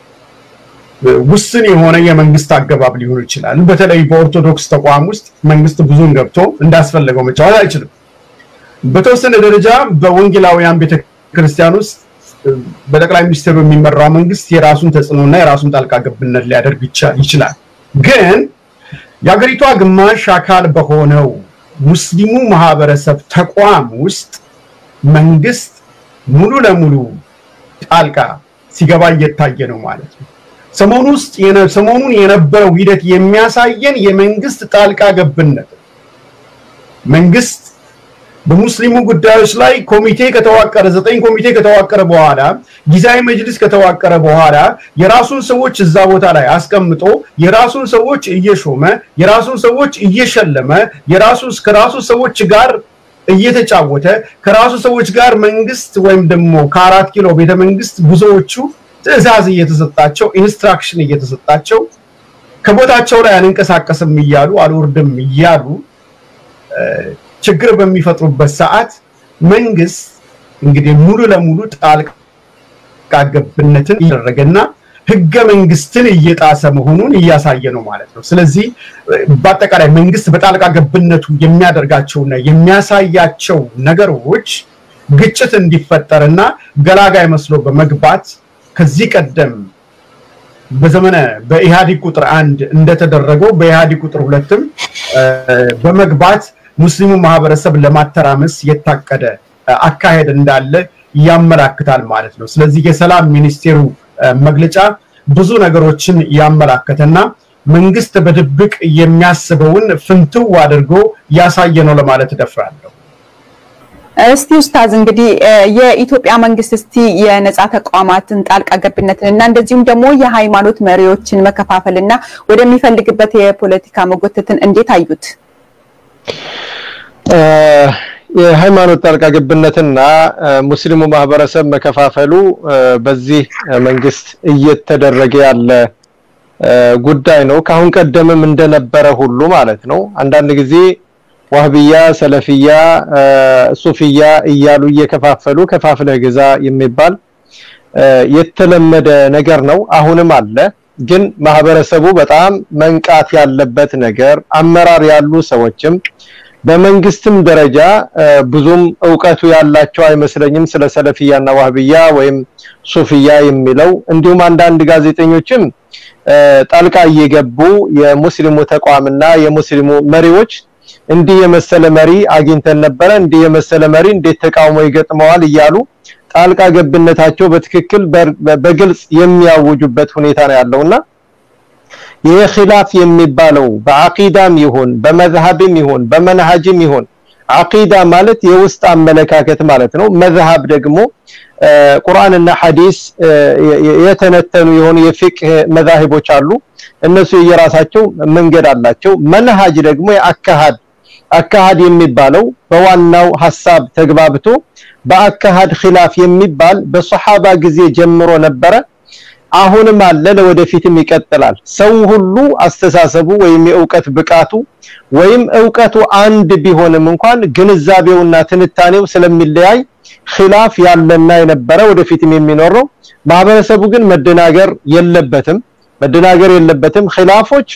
ውስን የሆነ የመንግስት አገባብ ሊሆን ይችላል። በተለይ በኦርቶዶክስ ተቋም ውስጥ መንግስት ብዙን ገብቶ እንዳስፈለገው መጫወት አይችልም። በተወሰነ ደረጃ በወንጌላውያን ቤተክርስቲያን ውስጥ በጠቅላይ ሚኒስትሩ የሚመራው መንግስት የራሱን ተጽዕኖና የራሱን ጣልቃ ገብነት ሊያደርግ ይችላል። ግን የሀገሪቷ ግማሽ አካል በሆነው ሙስሊሙ ማህበረሰብ ተቋም ውስጥ መንግስት ሙሉ ለሙሉ ጣልቃ ሲገባ እየታየ ነው ማለት ነው። ሰሞኑ ውስጥ ሰሞኑን የነበረው ሂደት የሚያሳየን የመንግስት ጣልቃ ገብነት መንግስት በሙስሊሙ ጉዳዮች ላይ ኮሚቴ ከተዋቀረ ዘጠኝ ኮሚቴ ከተዋቀረ በኋላ ጊዜያዊ መጅልስ ከተዋቀረ በኋላ የራሱን ሰዎች እዛ ቦታ ላይ አስቀምጦ የራሱን ሰዎች እየሾመ የራሱን ሰዎች እየሸለመ የራሱ ከራሱ ሰዎች ጋር እየተጫወተ ከራሱ ሰዎች ጋር መንግስት ወይም ደግሞ ከአራት ኪሎ ቤተ መንግስት ብዙዎቹ ትዕዛዝ እየተሰጣቸው ኢንስትራክሽን እየተሰጣቸው ከቦታቸው ላይ አንንቀሳቀስም እያሉ አልወርድም እያሉ ችግር በሚፈጥሩበት ሰዓት መንግስት እንግዲህ ሙሉ ለሙሉ ጣልቃ ገብነትን እያደረገና ህገ መንግስትን እየጣሰ መሆኑን እያሳየ ነው ማለት ነው። ስለዚህ በአጠቃላይ መንግስት በጣልቃ ገብነቱ የሚያደርጋቸውና የሚያሳያቸው ነገሮች ግጭት እንዲፈጠርና ገላጋይ መስሎ በመግባት ከዚህ ቀደም በዘመነ በኢህአዲግ ቁጥር አንድ እንደተደረገው በኢህአዲግ ቁጥር ሁለትም በመግባት ሙስሊሙ ማህበረሰብ ለማተራመስ የታቀደ አካሄድ እንዳለ ያመላክታል ማለት ነው። ስለዚህ የሰላም ሚኒስቴሩ መግለጫ ብዙ ነገሮችን ያመላከተና መንግስት በድብቅ የሚያስበውን ፍንትው አድርጎ ያሳየ ነው ለማለት እደፍራለሁ። እስቲ ኡስታዝ እንግዲህ የኢትዮጵያ መንግስት እስቲ የነጻ ተቋማትን ጣልቃ ገብነትን እና እንደዚሁም ደግሞ የሃይማኖት መሪዎችን መከፋፈልና ወደሚፈልግበት የፖለቲካ መጎተትን እንዴት አዩት? የሃይማኖት ጣልቃ ገብነትና ሙስሊሙ ማህበረሰብ መከፋፈሉ በዚህ መንግስት እየተደረገ ያለ ጉዳይ ነው። ካሁን ቀደምም እንደነበረ ሁሉ ማለት ነው። አንዳንድ ጊዜ ዋህብያ፣ ሰለፊያ፣ ሱፊያ እያሉ እየከፋፈሉ ከፋፍለህ ግዛ የሚባል የተለመደ ነገር ነው። አሁንም አለ። ግን ማህበረሰቡ በጣም መንቃት ያለበት ነገር አመራር ያሉ ሰዎችም በመንግስትም ደረጃ ብዙም እውቀቱ ያላቸው አይመስለኝም ስለ ሰለፊያና ዋህብያ ወይም ሱፊያ የሚለው እንዲሁም አንዳንድ ጋዜጠኞችም ጣልቃ እየገቡ የሙስሊሙ ተቋምና የሙስሊሙ መሪዎች እንዲህ የመሰለ መሪ አግኝተን ነበረ እንዲህ የመሰለ መሪ እንዴት ተቃውሞ ይገጥመዋል እያሉ ጣልቃ ገብነታቸው በትክክል በግልጽ የሚያውጁበት ሁኔታ ነው ያለውና ይሄ ኺላፍ የሚባለው በአቂዳም ይሁን በመዝሃብም ይሁን በመንሃጅም ይሁን አቂዳ ማለት የውስጥ አመለካከት ማለት ነው። መዝሃብ ደግሞ ቁርአንና ሐዲስ የተነተኑ የሆኑ የፊቅህ መዛሂቦች አሉ። እነሱ የራሳቸው መንገድ አላቸው። መንሃጅ ደግሞ የአካሃድ አካሃድ የሚባለው በዋናው ሐሳብ ተግባብቶ በአካሃድ ኺላፍ የሚባል በሶሐባ ጊዜ ጀምሮ ነበረ። አሁንም አለ፣ ለወደፊትም ይቀጥላል። ሰው ሁሉ አስተሳሰቡ ወይም የእውቀት ብቃቱ ወይም እውቀቱ አንድ ቢሆንም እንኳን ግንዛቤውና ትንታኔው ስለሚለያይ ኺላፍ ያለና የነበረ ወደፊትም የሚኖር ነው። ማህበረሰቡ ግን መደናገር የለበትም መደናገር የለበትም። ኺላፎች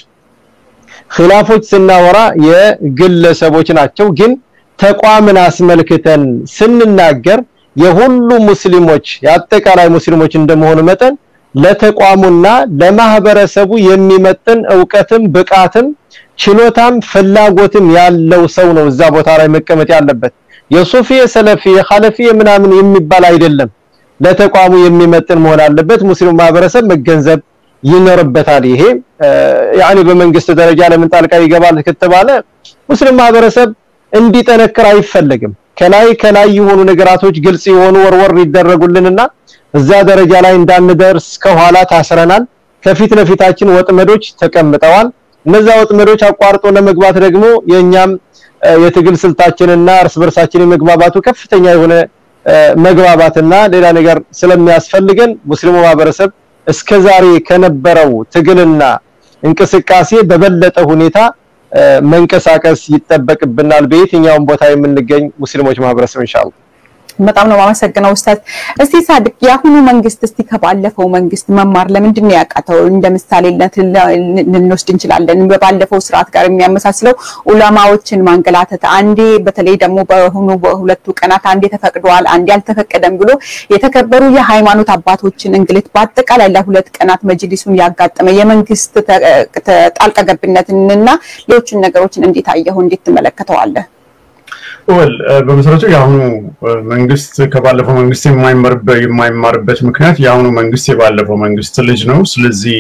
ኺላፎች ስናወራ የግለሰቦች ናቸው። ግን ተቋምን አስመልክተን ስንናገር የሁሉ ሙስሊሞች የአጠቃላይ ሙስሊሞች እንደመሆኑ መጠን ለተቋሙና ለማህበረሰቡ የሚመጥን እውቀትም ብቃትም ችሎታም ፍላጎትም ያለው ሰው ነው እዛ ቦታ ላይ መቀመጥ ያለበት። የሱፊ የሰለፊ የኻለፊ ምናምን የሚባል አይደለም። ለተቋሙ የሚመጥን መሆን አለበት። ሙስሊሙ ማህበረሰብ መገንዘብ ይኖርበታል። ይሄ ያኒ በመንግስት ደረጃ ለምን ጣልቃ ይገባል ከተባለ ሙስሊም ማህበረሰብ እንዲጠነክር አይፈለግም። ከላይ ከላይ የሆኑ ነገራቶች ግልጽ የሆኑ ወርወር ይደረጉልንና እዛ ደረጃ ላይ እንዳንደርስ ከኋላ ታስረናል። ከፊት ለፊታችን ወጥመዶች ተቀምጠዋል። እነዛ ወጥመዶች አቋርጦ ለመግባት ደግሞ የኛም የትግል ስልታችንና እርስ በርሳችን የመግባባቱ ከፍተኛ የሆነ መግባባትና ሌላ ነገር ስለሚያስፈልገን ሙስሊሙ ማህበረሰብ እስከዛሬ ከነበረው ትግልና እንቅስቃሴ በበለጠ ሁኔታ መንቀሳቀስ ይጠበቅብናል። በየትኛውም ቦታ የምንገኝ ሙስሊሞች ማህበረሰብ ኢንሻአላህ። በጣም ነው የማመሰግነው ኡስታዝ። እስቲ ሳድቅ የአሁኑ መንግስት እስቲ ከባለፈው መንግስት መማር ለምንድን ነው ያቃተው? እንደ ምሳሌነት ልንወስድ እንችላለን። በባለፈው ስርዓት ጋር የሚያመሳስለው ዑለማዎችን ማንገላተት፣ አንዴ በተለይ ደግሞ በአሁኑ በሁለቱ ቀናት አንዴ ተፈቅደዋል፣ አንዴ አልተፈቀደም ብሎ የተከበሩ የሃይማኖት አባቶችን እንግልት፣ በአጠቃላይ ለሁለት ቀናት መጅሊሱን ያጋጠመ የመንግስት ጣልቃ ገብነትንና ሌሎችን ነገሮችን እንዴት አየሁ? እንዴት ትመለከተዋለህ? ወል በመሰረቱ የአሁኑ መንግስት ከባለፈው መንግስት የማይማርበት ምክንያት የአሁኑ መንግስት የባለፈው መንግስት ልጅ ነው። ስለዚህ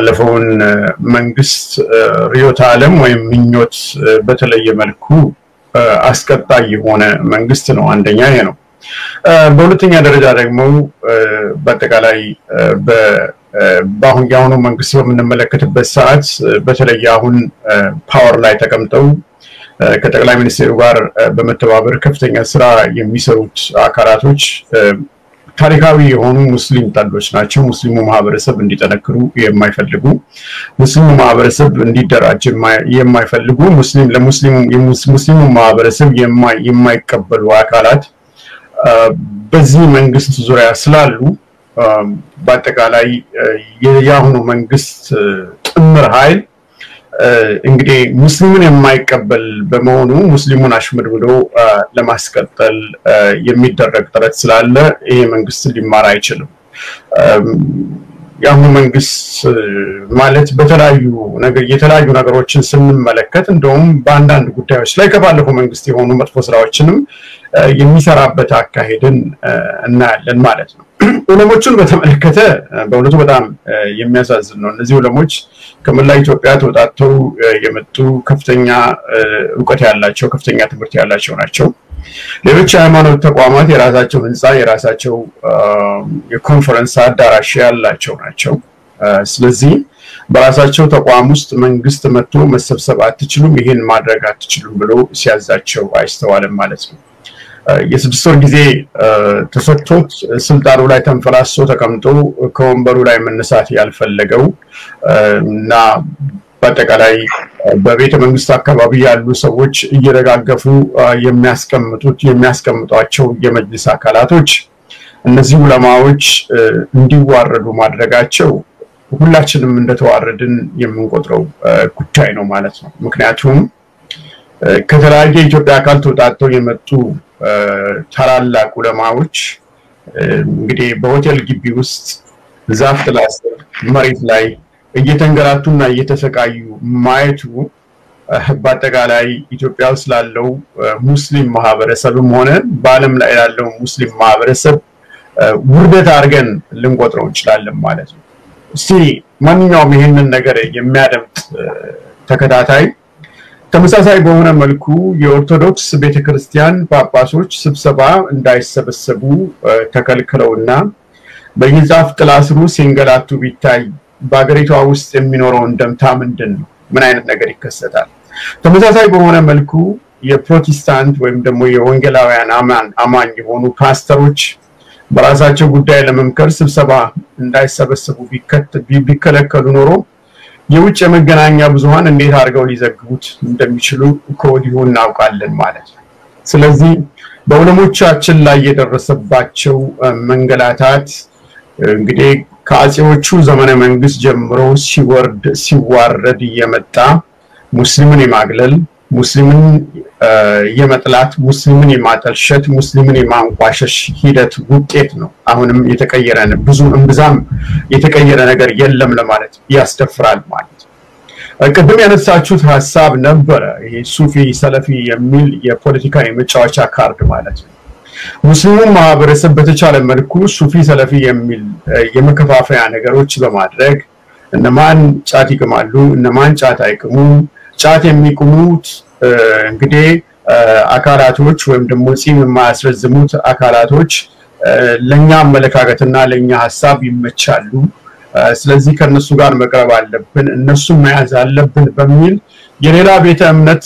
የባለፈውን መንግስት ርዕዮተ ዓለም ወይም ምኞት በተለየ መልኩ አስቀጣይ የሆነ መንግስት ነው። አንደኛ ይሄ ነው። በሁለተኛ ደረጃ ደግሞ በአጠቃላይ በአሁን የአሁኑ መንግስት በምንመለከትበት ሰዓት በተለይ አሁን ፓወር ላይ ተቀምጠው ከጠቅላይ ሚኒስትሩ ጋር በመተባበር ከፍተኛ ስራ የሚሰሩት አካላቶች ታሪካዊ የሆኑ ሙስሊም ጠሎች ናቸው። ሙስሊሙ ማህበረሰብ እንዲጠነክሩ የማይፈልጉ ሙስሊሙ ማህበረሰብ እንዲደራጅ የማይፈልጉ ሙስሊም ለሙስሊሙ ማህበረሰብ የማይቀበሉ አካላት በዚህ መንግስት ዙሪያ ስላሉ በአጠቃላይ የአሁኑ መንግስት ጥምር ኃይል እንግዲህ ሙስሊምን የማይቀበል በመሆኑ ሙስሊሙን አሽመድምዶ ለማስቀጠል የሚደረግ ጥረት ስላለ ይሄ መንግስት ሊማር አይችልም። የአሁኑ መንግስት ማለት በተለያዩ ነገር የተለያዩ ነገሮችን ስንመለከት እንደውም በአንዳንድ ጉዳዮች ላይ ከባለፈው መንግስት የሆኑ መጥፎ ስራዎችንም የሚሰራበት አካሄድን እናያለን ማለት ነው። ዑለሞቹን በተመለከተ በእውነቱ በጣም የሚያሳዝን ነው። እነዚህ ዑለሞች ከመላ ኢትዮጵያ ተወጣተው የመጡ ከፍተኛ እውቀት ያላቸው ከፍተኛ ትምህርት ያላቸው ናቸው። ሌሎች የሃይማኖት ተቋማት የራሳቸው ህንፃ፣ የራሳቸው የኮንፈረንስ አዳራሽ ያላቸው ናቸው። ስለዚህ በራሳቸው ተቋም ውስጥ መንግስት መጥቶ መሰብሰብ አትችሉም፣ ይህን ማድረግ አትችሉም ብሎ ሲያዛቸው አይስተዋልም ማለት ነው። የስድስት ወር ጊዜ ተሰጥቶት ስልጣኑ ላይ ተንፈላሶ ተቀምጦ ከወንበሩ ላይ መነሳት ያልፈለገው እና በአጠቃላይ በቤተ መንግስት አካባቢ ያሉ ሰዎች እየደጋገፉ የሚያስቀምጡት የሚያስቀምጧቸው የመጅልስ አካላቶች እነዚህ ዑለማዎች እንዲዋረዱ ማድረጋቸው ሁላችንም እንደተዋረድን የምንቆጥረው ጉዳይ ነው ማለት ነው። ምክንያቱም ከተለያየ የኢትዮጵያ አካል ተውጣተው የመጡ ታላላቅ ዑለማዎች እንግዲህ በሆቴል ግቢ ውስጥ ዛፍ ጥላ ስር መሬት ላይ እየተንገላቱና እየተሰቃዩ ማየቱ በአጠቃላይ ኢትዮጵያ ውስጥ ላለው ሙስሊም ማህበረሰብም ሆነ በዓለም ላይ ላለው ሙስሊም ማህበረሰብ ውርደት አድርገን ልንቆጥረው እንችላለን ማለት ነው። እስቲ ማንኛውም ይህንን ነገር የሚያደምጥ ተከታታይ ተመሳሳይ በሆነ መልኩ የኦርቶዶክስ ቤተክርስቲያን ጳጳሶች ስብሰባ እንዳይሰበሰቡ ተከልክለውና በየዛፍ ጥላ ስሩ ሲንገላቱ ቢታይ በሀገሪቷ ውስጥ የሚኖረው እንደምታ ምንድን ነው? ምን አይነት ነገር ይከሰታል? ተመሳሳይ በሆነ መልኩ የፕሮቴስታንት ወይም ደግሞ የወንጌላውያን አማኝ የሆኑ ፓስተሮች በራሳቸው ጉዳይ ለመምከር ስብሰባ እንዳይሰበሰቡ ቢከለከሉ ኖሮ የውጭ የመገናኛ ብዙሃን እንዴት አድርገው ሊዘግቡት እንደሚችሉ ከወዲሁ እናውቃለን ማለት ነው። ስለዚህ በዑለሞቻችን ላይ የደረሰባቸው መንገላታት እንግዲህ ከአጼዎቹ ዘመነ መንግስት ጀምሮ ሲወርድ ሲዋረድ እየመጣ ሙስሊምን የማግለል ሙስሊምን የመጥላት ሙስሊምን የማጠልሸት ሙስሊምን የማንቋሸሽ ሂደት ውጤት ነው። አሁንም የተቀየረ ብዙ እምብዛም የተቀየረ ነገር የለም ለማለት ያስደፍራል ማለት ነው። ቅድም ያነሳችሁት ሀሳብ ነበረ። ይሄ ሱፊ ሰለፊ የሚል የፖለቲካ የመጫወቻ ካርድ ማለት ነው። ሙስሊሙን ማህበረሰብ በተቻለ መልኩ ሱፊ ሰለፊ የሚል የመከፋፈያ ነገሮች በማድረግ እነማን ጫት ይቅማሉ፣ እነማን ጫት አይቅሙም፣ ጫት የሚቅሙት እንግዲህ አካላቶች ወይም ደግሞ ፂም የማያስረዝሙት አካላቶች ለኛ አመለካከትና ለኛ ሀሳብ ይመቻሉ። ስለዚህ ከነሱ ጋር መቅረብ አለብን፣ እነሱን መያዝ አለብን በሚል የሌላ ቤተ እምነት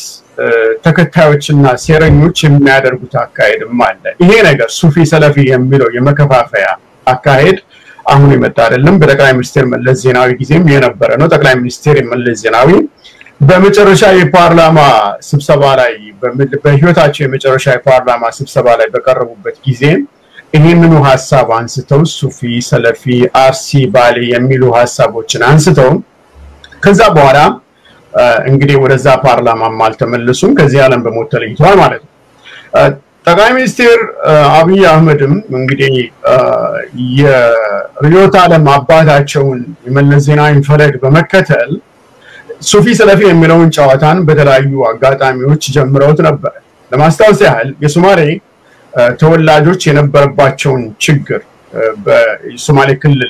ተከታዮችና ሴረኞች የሚያደርጉት አካሄድም አለ። ይሄ ነገር ሱፊ ሰለፊ የሚለው የመከፋፈያ አካሄድ አሁን የመጣ አይደለም። በጠቅላይ ሚኒስትር መለስ ዜናዊ ጊዜም የነበረ ነው። ጠቅላይ ሚኒስትር መለስ ዜናዊ በመጨረሻ የፓርላማ ስብሰባ ላይ በህይወታቸው የመጨረሻ የፓርላማ ስብሰባ ላይ በቀረቡበት ጊዜ ይህንኑ ሀሳብ አንስተው ሱፊ፣ ሰለፊ፣ አርሲ፣ ባሌ የሚሉ ሀሳቦችን አንስተው ከዛ በኋላ እንግዲህ ወደዛ ፓርላማም አልተመለሱም። ከዚህ ዓለም በሞት ተለይተዋል ማለት ነው። ጠቅላይ ሚኒስትር አብይ አህመድም እንግዲህ የርዕዮተ ዓለም አባታቸውን የመለስ ዜናዊን ፈለግ በመከተል ሱፊ ሰለፊ የሚለውን ጨዋታን በተለያዩ አጋጣሚዎች ጀምረውት ነበር። ለማስታወስ ያህል የሶማሌ ተወላጆች የነበረባቸውን ችግር በሶማሌ ክልል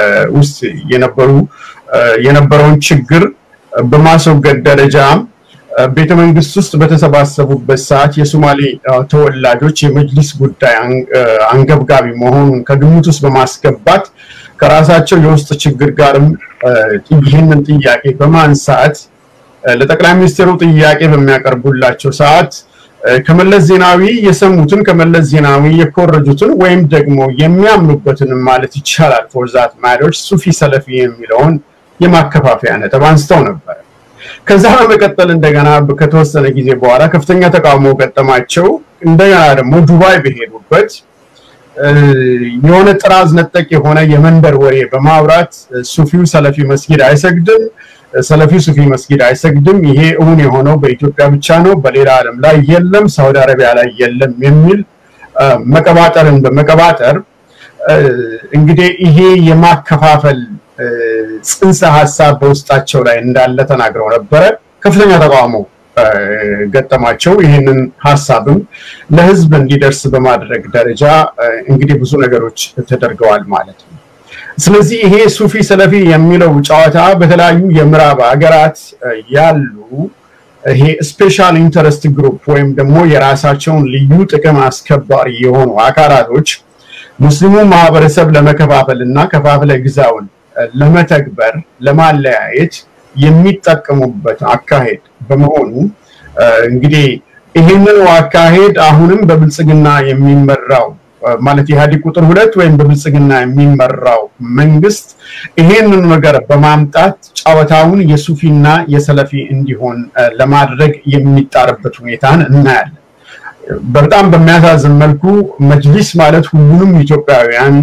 ውስጥ የነበሩ የነበረውን ችግር በማስወገድ ደረጃ ቤተ መንግስት ውስጥ በተሰባሰቡበት ሰዓት የሶማሌ ተወላጆች የመጅሊስ ጉዳይ አንገብጋቢ መሆኑን ከግምት ውስጥ በማስገባት ከራሳቸው የውስጥ ችግር ጋርም ይህንን ጥያቄ በማንሳት ለጠቅላይ ሚኒስትሩ ጥያቄ በሚያቀርቡላቸው ሰዓት ከመለስ ዜናዊ የሰሙትን ከመለስ ዜናዊ የኮረጁትን ወይም ደግሞ የሚያምኑበትን ማለት ይቻላል ፎርዛት ማዶች ሱፊ ሰለፊ የሚለውን የማከፋፈያ ነጥብ አንስተው ነበር። ከዛ በመቀጠል እንደገና ከተወሰነ ጊዜ በኋላ ከፍተኛ ተቃውሞ ገጠማቸው። እንደገና ደግሞ ዱባይ በሄዱበት የሆነ ጥራዝ ነጠቅ የሆነ የመንደር ወሬ በማውራት ሱፊው ሰለፊ መስጊድ አይሰግድም፣ ሰለፊ ሱፊ መስጊድ አይሰግድም፣ ይሄ እውን የሆነው በኢትዮጵያ ብቻ ነው፣ በሌላ ዓለም ላይ የለም፣ ሳውዲ አረቢያ ላይ የለም የሚል መቀባጠርን በመቀባጠር እንግዲህ ይሄ የማከፋፈል ጽንሰ ሀሳብ በውስጣቸው ላይ እንዳለ ተናግረው ነበረ። ከፍተኛ ተቃውሞ ገጠማቸው። ይህንን ሀሳብም ለህዝብ እንዲደርስ በማድረግ ደረጃ እንግዲህ ብዙ ነገሮች ተደርገዋል ማለት ነው። ስለዚህ ይሄ ሱፊ ሰለፊ የሚለው ጨዋታ በተለያዩ የምዕራብ ሀገራት ያሉ ይሄ ስፔሻል ኢንተረስት ግሩፕ ወይም ደግሞ የራሳቸውን ልዩ ጥቅም አስከባሪ የሆኑ አካላቶች ሙስሊሙ ማህበረሰብ ለመከፋፈል እና ከፋፍለ ግዛውን ለመተግበር ለማለያየት የሚጠቀሙበት አካሄድ በመሆኑ እንግዲህ ይህንን አካሄድ አሁንም በብልጽግና የሚመራው ማለት ኢህአዴግ ቁጥር ሁለት ወይም በብልጽግና የሚመራው መንግስት ይሄንን ነገር በማምጣት ጨዋታውን የሱፊና የሰለፊ እንዲሆን ለማድረግ የሚጣርበት ሁኔታን እናያለን። በጣም በሚያሳዝን መልኩ መጅሊስ ማለት ሁሉንም ኢትዮጵያውያን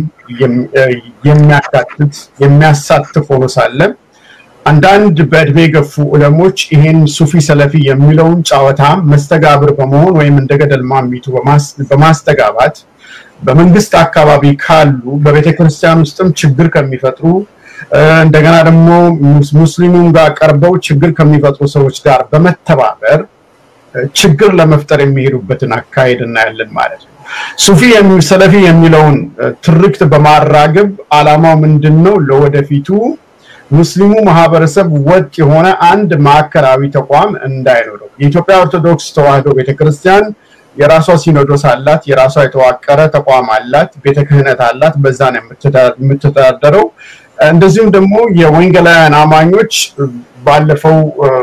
የሚያካትት የሚያሳትፍ ሆኖ ሳለ አንዳንድ በእድሜ የገፉ ዑለሞች ይሄን ሱፊ ሰለፊ የሚለውን ጨዋታ መስተጋብር በመሆን ወይም እንደ ገደል ማሚቱ በማስተጋባት በመንግስት አካባቢ ካሉ በቤተ ክርስቲያን ውስጥም ችግር ከሚፈጥሩ እንደገና ደግሞ ሙስሊሙም ጋር ቀርበው ችግር ከሚፈጥሩ ሰዎች ጋር በመተባበር ችግር ለመፍጠር የሚሄዱበትን አካሄድ እናያለን ማለት ነው። ሱፊ ሰለፊ የሚለውን ትርክት በማራገብ አላማው ምንድን ነው? ለወደፊቱ ሙስሊሙ ማህበረሰብ ወጥ የሆነ አንድ ማዕከላዊ ተቋም እንዳይኖረው የኢትዮጵያ ኦርቶዶክስ ተዋሕዶ ቤተክርስቲያን የራሷ ሲኖዶስ አላት፣ የራሷ የተዋቀረ ተቋም አላት፣ ቤተ ክህነት አላት፣ በዛ ነው የምትተዳደረው። እንደዚሁም ደግሞ የወንጌላውያን አማኞች ባለፈው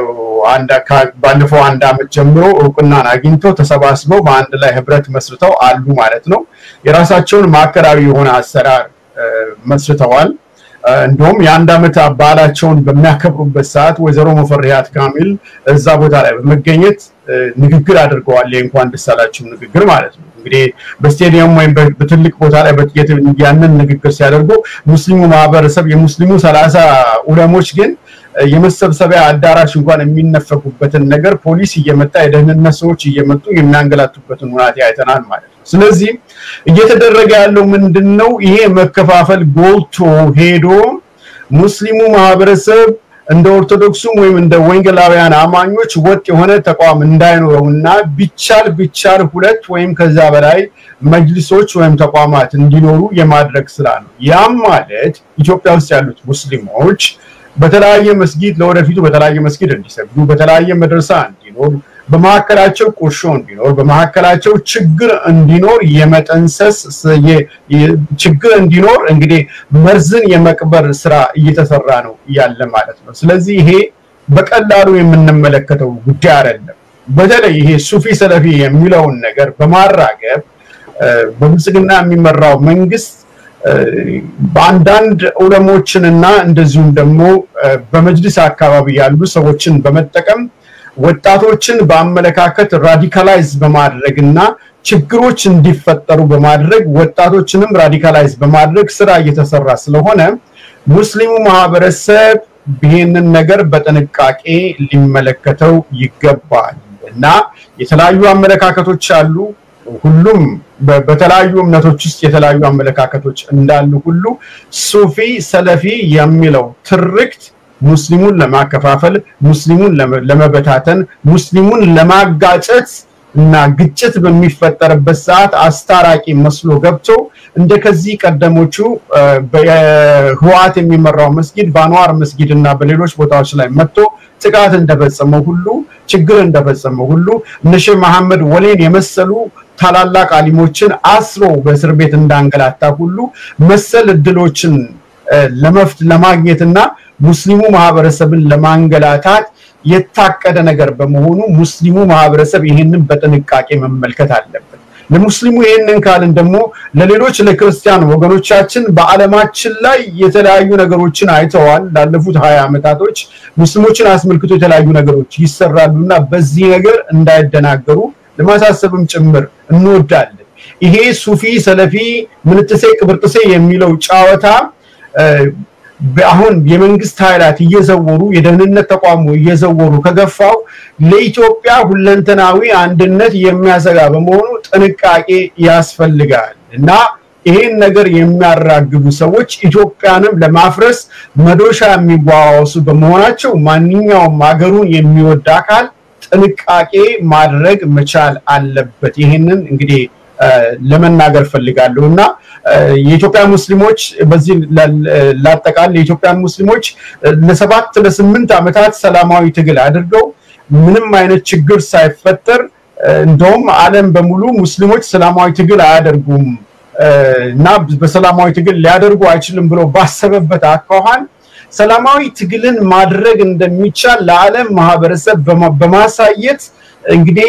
ባለፈው አንድ ዓመት ጀምሮ እውቅናን አግኝተው ተሰባስበው በአንድ ላይ ህብረት መስርተው አሉ ማለት ነው። የራሳቸውን ማዕከላዊ የሆነ አሰራር መስርተዋል። እንዲሁም የአንድ ዓመት በዓላቸውን በሚያከብሩበት ሰዓት ወይዘሮ ሙፈሪያት ካሚል እዛ ቦታ ላይ በመገኘት ንግግር አድርገዋል። የእንኳን ደስ አላችሁ ንግግር ማለት ነው። እንግዲህ በስቴዲየም ወይም በትልቅ ቦታ ላይ ያንን ንግግር ሲያደርጉ ሙስሊሙ ማህበረሰብ የሙስሊሙ ሰላሳ ዑለሞች ግን የመሰብሰቢያ አዳራሽ እንኳን የሚነፈጉበትን ነገር ፖሊስ እየመጣ የደህንነት ሰዎች እየመጡ የሚያንገላቱበትን ሁናቴ አይተናል ማለት ነው። ስለዚህ እየተደረገ ያለው ምንድን ነው? ይሄ መከፋፈል ጎልቶ ሄዶ ሙስሊሙ ማህበረሰብ እንደ ኦርቶዶክሱም ወይም እንደ ወንጌላውያን አማኞች ወጥ የሆነ ተቋም እንዳይኖረውና ቢቻል ቢቻል ሁለት ወይም ከዛ በላይ መጅሊሶች ወይም ተቋማት እንዲኖሩ የማድረግ ስራ ነው። ያም ማለት ኢትዮጵያ ውስጥ ያሉት ሙስሊሞች በተለያየ መስጊድ ለወደፊቱ በተለያየ መስጊድ እንዲሰግዱ፣ በተለያየ መድረሳ እንዲኖር፣ በመካከላቸው ቁርሾ እንዲኖር፣ በመካከላቸው ችግር እንዲኖር የመጠንሰስ ችግር እንዲኖር እንግዲህ መርዝን የመቅበር ስራ እየተሰራ ነው ያለ ማለት ነው። ስለዚህ ይሄ በቀላሉ የምንመለከተው ጉዳይ አይደለም። በተለይ ይሄ ሱፊ ሰለፊ የሚለውን ነገር በማራገብ በብልጽግና የሚመራው መንግስት በአንዳንድ ዑለሞችንና እንደዚሁም ደግሞ በመጅሊስ አካባቢ ያሉ ሰዎችን በመጠቀም ወጣቶችን በአመለካከት ራዲካላይዝ በማድረግ እና ችግሮች እንዲፈጠሩ በማድረግ ወጣቶችንም ራዲካላይዝ በማድረግ ስራ እየተሰራ ስለሆነ ሙስሊሙ ማህበረሰብ ይህንን ነገር በጥንቃቄ ሊመለከተው ይገባል እና የተለያዩ አመለካከቶች አሉ። ሁሉም በተለያዩ እምነቶች ውስጥ የተለያዩ አመለካከቶች እንዳሉ ሁሉ ሱፊ ሰለፊ የሚለው ትርክት ሙስሊሙን ለማከፋፈል፣ ሙስሊሙን ለመበታተን፣ ሙስሊሙን ለማጋጨት እና ግጭት በሚፈጠርበት ሰዓት አስታራቂ መስሎ ገብቶ እንደ ከዚህ ቀደሞቹ በህወሓት የሚመራው መስጊድ በአንዋር መስጊድ እና በሌሎች ቦታዎች ላይ መጥቶ ጥቃት እንደፈጸመው ሁሉ ችግር እንደፈጸመው ሁሉ እነ ሼህ መሐመድ ወሌን የመሰሉ ታላላቅ አሊሞችን አስሮ በእስር ቤት እንዳንገላታ ሁሉ መሰል እድሎችን ለመፍት ለማግኘትና ሙስሊሙ ማህበረሰብን ለማንገላታት የታቀደ ነገር በመሆኑ ሙስሊሙ ማህበረሰብ ይህንን በጥንቃቄ መመልከት አለበት። ለሙስሊሙ ይህንን ካልን ደግሞ ለሌሎች ለክርስቲያን ወገኖቻችን በዓለማችን ላይ የተለያዩ ነገሮችን አይተዋል። ላለፉት ሀያ ዓመታቶች ሙስሊሞችን አስመልክቶ የተለያዩ ነገሮች ይሰራሉ እና በዚህ ነገር እንዳይደናገሩ ለማሳሰብም ጭምር እንወዳለን። ይሄ ሱፊ ሰለፊ ምንትሴ ቅብርጥሴ የሚለው ጨዋታ አሁን የመንግስት ኃይላት እየዘወሩ የደህንነት ተቋሙ እየዘወሩ ከገፋው ለኢትዮጵያ ሁለንተናዊ አንድነት የሚያሰጋ በመሆኑ ጥንቃቄ ያስፈልጋል እና ይሄን ነገር የሚያራግቡ ሰዎች ኢትዮጵያንም ለማፍረስ መዶሻ የሚዋዋሱ በመሆናቸው ማንኛውም ሀገሩን የሚወድ አካል ጥንቃቄ ማድረግ መቻል አለበት። ይህንን እንግዲህ ለመናገር ፈልጋለሁ እና የኢትዮጵያ ሙስሊሞች በዚህ ላጠቃል የኢትዮጵያ ሙስሊሞች ለሰባት ለስምንት ዓመታት ሰላማዊ ትግል አድርገው ምንም አይነት ችግር ሳይፈጠር እንደውም ዓለም በሙሉ ሙስሊሞች ሰላማዊ ትግል አያደርጉም እና በሰላማዊ ትግል ሊያደርጉ አይችልም ብሎ ባሰበበት አኳኋን ሰላማዊ ትግልን ማድረግ እንደሚቻል ለዓለም ማህበረሰብ በማሳየት እንግዲህ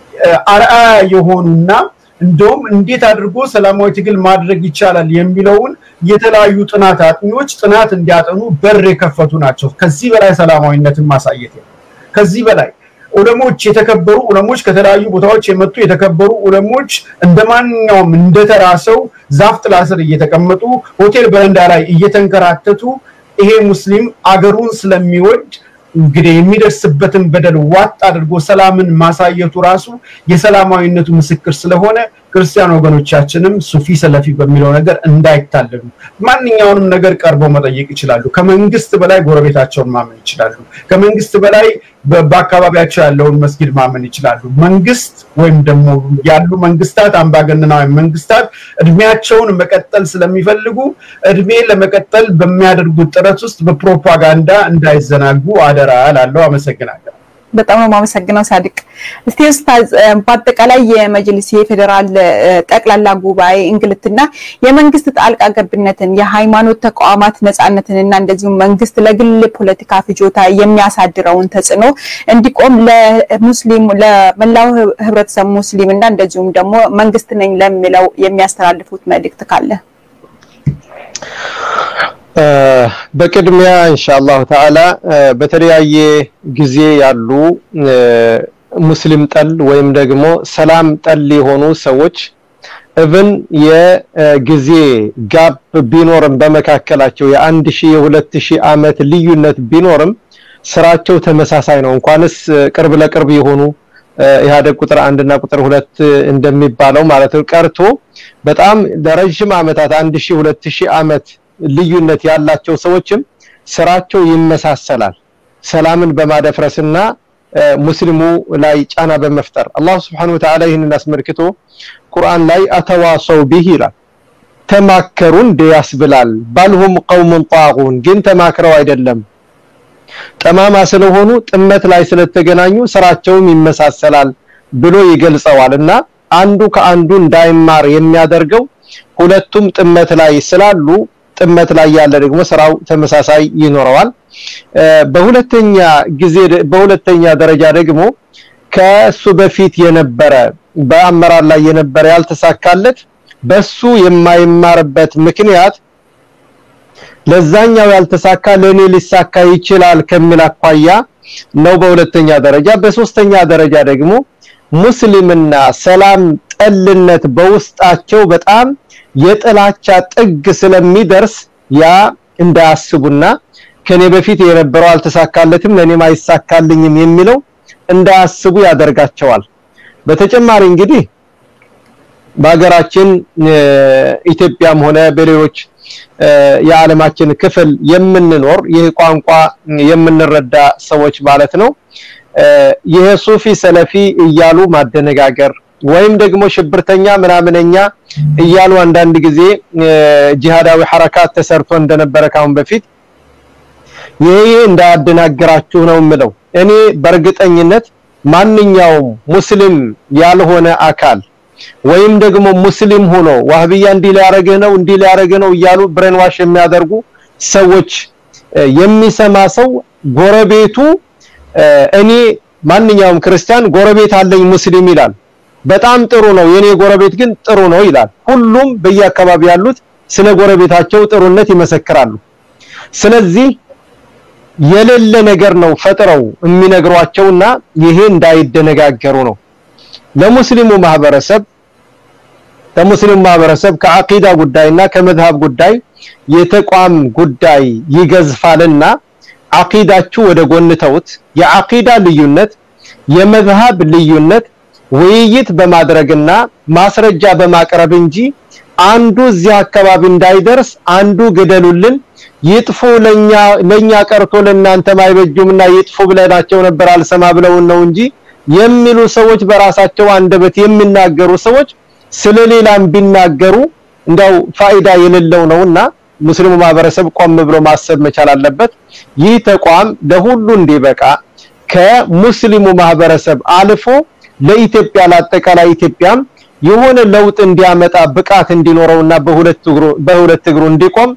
አርአያ የሆኑና እንደውም እንዴት አድርጎ ሰላማዊ ትግል ማድረግ ይቻላል የሚለውን የተለያዩ ጥናት አጥኚዎች ጥናት እንዲያጠኑ በር የከፈቱ ናቸው። ከዚህ በላይ ሰላማዊነትን ማሳየት ነው። ከዚህ በላይ ዑለሞች የተከበሩ ዑለሞች ከተለያዩ ቦታዎች የመጡ የተከበሩ ዑለሞች እንደ ማንኛውም እንደተራ ሰው ዛፍ ጥላ ስር እየተቀመጡ ሆቴል በረንዳ ላይ እየተንከራተቱ ይሄ ሙስሊም አገሩን ስለሚወድ እንግዲህ የሚደርስበትን በደል ዋጥ አድርጎ ሰላምን ማሳየቱ ራሱ የሰላማዊነቱ ምስክር ስለሆነ ክርስቲያን ወገኖቻችንም ሱፊ ሰለፊ በሚለው ነገር እንዳይታለሉ ማንኛውንም ነገር ቀርበው መጠየቅ ይችላሉ። ከመንግስት በላይ ጎረቤታቸውን ማመን ይችላሉ። ከመንግስት በላይ በአካባቢያቸው ያለውን መስጊድ ማመን ይችላሉ። መንግስት ወይም ደግሞ ያሉ መንግስታት አምባገነናዊ መንግስታት እድሜያቸውን መቀጠል ስለሚፈልጉ እድሜ ለመቀጠል በሚያደርጉት ጥረት ውስጥ በፕሮፓጋንዳ እንዳይዘናጉ አደራ ላለው አመሰግናለሁ። በጣም ነው የማመሰግነው ሳዲቅ። እስቲ ኡስታዝ በአጠቃላይ የመጅሊስ የፌዴራል ጠቅላላ ጉባኤ እንግልትና የመንግስት ጣልቃ ገብነትን የሃይማኖት ተቋማት ነጻነትንና እንደዚሁም መንግስት ለግል ፖለቲካ ፍጆታ የሚያሳድረውን ተጽዕኖ እንዲቆም ለሙስሊም ለመላው ህብረተሰብ ሙስሊም እና እንደዚሁም ደግሞ መንግስት ነኝ ለሚለው የሚያስተላልፉት መልእክት ካለ? በቅድሚያ ኢንሻአላሁ ተዓላ በተለያየ ጊዜ ያሉ ሙስሊም ጠል ወይም ደግሞ ሰላም ጠል የሆኑ ሰዎች እብን የጊዜ ጋፕ ቢኖርም በመካከላቸው የአንድ ሺህ የሁለት ሺህ ዓመት ልዩነት ቢኖርም ስራቸው ተመሳሳይ ነው። እንኳንስ ቅርብ ለቅርብ የሆኑ ኢህአደግ ቁጥር አንድ እና ቁጥር ሁለት እንደሚባለው ማለት ነው ቀርቶ በጣም ለረጅም ዓመታት አንድ ሺህ ሁለት ሺህ ዓመት ልዩነት ያላቸው ሰዎችም ስራቸው ይመሳሰላል። ሰላምን በማደፍረስና ሙስሊሙ ላይ ጫና በመፍጠር አላህ Subhanahu Wa Ta'ala ይህንን አስመልክቶ ቁርአን ላይ አተዋሰው ቢህ ይላል። ተማከሩ እንደ ያስብላል። ባልሁም ቀውሙን ጣጉን ግን ተማክረው አይደለም ጠማማ ስለሆኑ ጥመት ላይ ስለተገናኙ ስራቸውም ይመሳሰላል ብሎ ይገልጸዋል እና አንዱ ከአንዱ እንዳይማር የሚያደርገው ሁለቱም ጥመት ላይ ስላሉ ጥመት ላይ ያለ ደግሞ ስራው ተመሳሳይ ይኖረዋል። በሁለተኛ ጊዜ በሁለተኛ ደረጃ ደግሞ ከሱ በፊት የነበረ በአመራር ላይ የነበረ ያልተሳካለት በሱ የማይማርበት ምክንያት ለዛኛው ያልተሳካ ለኔ ሊሳካ ይችላል ከሚል አኳያ ነው በሁለተኛ ደረጃ። በሶስተኛ ደረጃ ደግሞ ሙስሊምና ሰላም ጠልነት በውስጣቸው በጣም የጥላቻ ጥግ ስለሚደርስ ያ እንዳያስቡና ከኔ በፊት የነበረው አልተሳካለትም ለኔም አይሳካልኝም የሚለው እንዳያስቡ ያደርጋቸዋል። በተጨማሪ እንግዲህ በሀገራችን ኢትዮጵያም ሆነ በሌሎች የዓለማችን ክፍል የምንኖር ይህ ቋንቋ የምንረዳ ሰዎች ማለት ነው ይሄ ሱፊ ሰለፊ እያሉ ማደነጋገር ወይም ደግሞ ሽብርተኛ ምናምነኛ እያሉ አንዳንድ ጊዜ ጂሃዳዊ ሐረካት ተሰርቶ እንደነበረ ካሁን በፊት ይሄ እንዳያደናግራችሁ ነው የምለው። እኔ በእርግጠኝነት ማንኛውም ሙስሊም ያልሆነ አካል ወይም ደግሞ ሙስሊም ሆኖ ዋህብያ እንዲህ ሊያረግህ ነው እንዲህ ሊያረግህ ነው እያሉ ብሬን ዋሽ የሚያደርጉ ሰዎች የሚሰማ ሰው ጎረቤቱ እኔ ማንኛውም ክርስቲያን ጎረቤት አለኝ ሙስሊም ይላል። በጣም ጥሩ ነው፣ የኔ ጎረቤት ግን ጥሩ ነው ይላል። ሁሉም በየአካባቢ ያሉት ስለ ጎረቤታቸው ጥሩነት ይመሰክራሉ። ስለዚህ የሌለ ነገር ነው ፈጥረው የሚነግሯቸውና ይሄ እንዳይደነጋገሩ ነው። ለሙስሊሙ ማህበረሰብ ለሙስሊሙ ማህበረሰብ ከአቂዳ ጉዳይና ከመዝሃብ ጉዳይ የተቋም ጉዳይ ይገዝፋልና አቂዳችሁ ወደ ጎን ተውት። የአቂዳ ልዩነት፣ የመዝሃብ ልዩነት ውይይት በማድረግና ማስረጃ በማቅረብ እንጂ አንዱ እዚህ አካባቢ እንዳይደርስ አንዱ ግደሉልን ይጥፉ ለኛ ለኛ ቀርቶ ለእናንተ ማይበጁምና ይጥፉ ብለናቸው ነበር አልሰማ ብለውን ነው እንጂ የሚሉ ሰዎች በራሳቸው አንደበት የሚናገሩ ሰዎች ስለሌላም ቢናገሩ እንዳው ፋይዳ የሌለው ነውና ሙስሊሙ ማህበረሰብ ቆም ብሎ ማሰብ መቻል አለበት። ይህ ተቋም ለሁሉ እንዲበቃ ከሙስሊሙ ማህበረሰብ አልፎ ለኢትዮጵያ ለአጠቃላይ ኢትዮጵያም የሆነ ለውጥ እንዲያመጣ ብቃት እንዲኖረውና በሁለት እግሩ በሁለት እግሩ እንዲቆም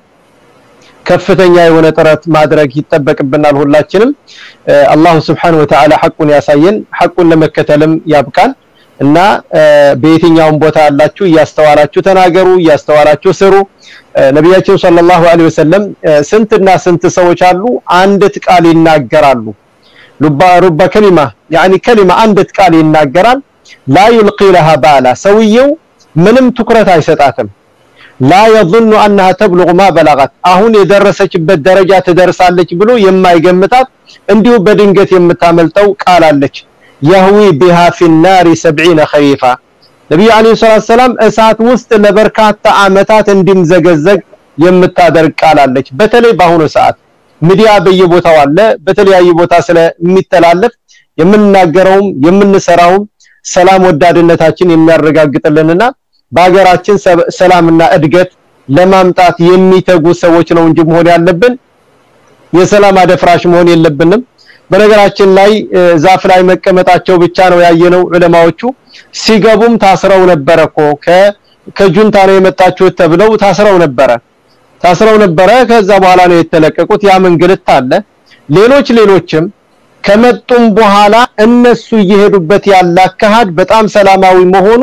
ከፍተኛ የሆነ ጥረት ማድረግ ይጠበቅብናል ሁላችንም። አላሁ ስብሐነሁ ወተዓላ ሐቁን ያሳየን፣ ሐቁን ለመከተልም ያብቃን እና በየትኛውም ቦታ ያላችሁ እያስተዋላችሁ ተናገሩ፣ እያስተዋላችሁ ስሩ። ነቢያችን ሰለላሁ ዐለይሂ ወሰለም ስንትና ስንት ሰዎች አሉ አንዲት ቃል ይናገራሉ። ሩባ ከሊማ ያኒ ከሊማ አንዲት ቃል ይናገራል ላ ዩልቂ ለሃ ባላ ሰውየው ምንም ትኩረት አይሰጣትም። ላ የظن انها تبلغ ما بلغت አሁን የደረሰችበት ደረጃ ትደርሳለች ብሎ የማይገምታት እንዲሁ በድንገት የምታመልጠው ቃል አለች። የህዊ ቢሃ ፊ النار 70 خريፋ ነብዩ አለይሂ ሰላቱ ሰላም እሳት ውስጥ ለበርካታ አመታት እንዲምዘገዘግ የምታደርግ ቃል አለች። በተለይ በአሁኑ ሰዓት ሚዲያ በየቦታው አለ። በተለያዩ ቦታ ስለሚተላለፍ የምንናገረውም የምንሰራውም ሰላም ወዳድነታችን የሚያረጋግጥልንና በሀገራችን ሰላምና እድገት ለማምጣት የሚተጉ ሰዎች ነው እንጂ መሆን ያለብን የሰላም አደፍራሽ መሆን የለብንም። በነገራችን ላይ ዛፍ ላይ መቀመጣቸው ብቻ ነው ያየነው። ዑለማዎቹ ሲገቡም ታስረው ነበረ እኮ ከጁንታ ነው የመጣችሁት ተብለው ታስረው ነበረ ታስረው ነበረ። ከዛ በኋላ ነው የተለቀቁት። ያ እንግልት አለ። ሌሎች ሌሎችም ከመጡም በኋላ እነሱ እየሄዱበት ያለ አካሃድ በጣም ሰላማዊ መሆኑ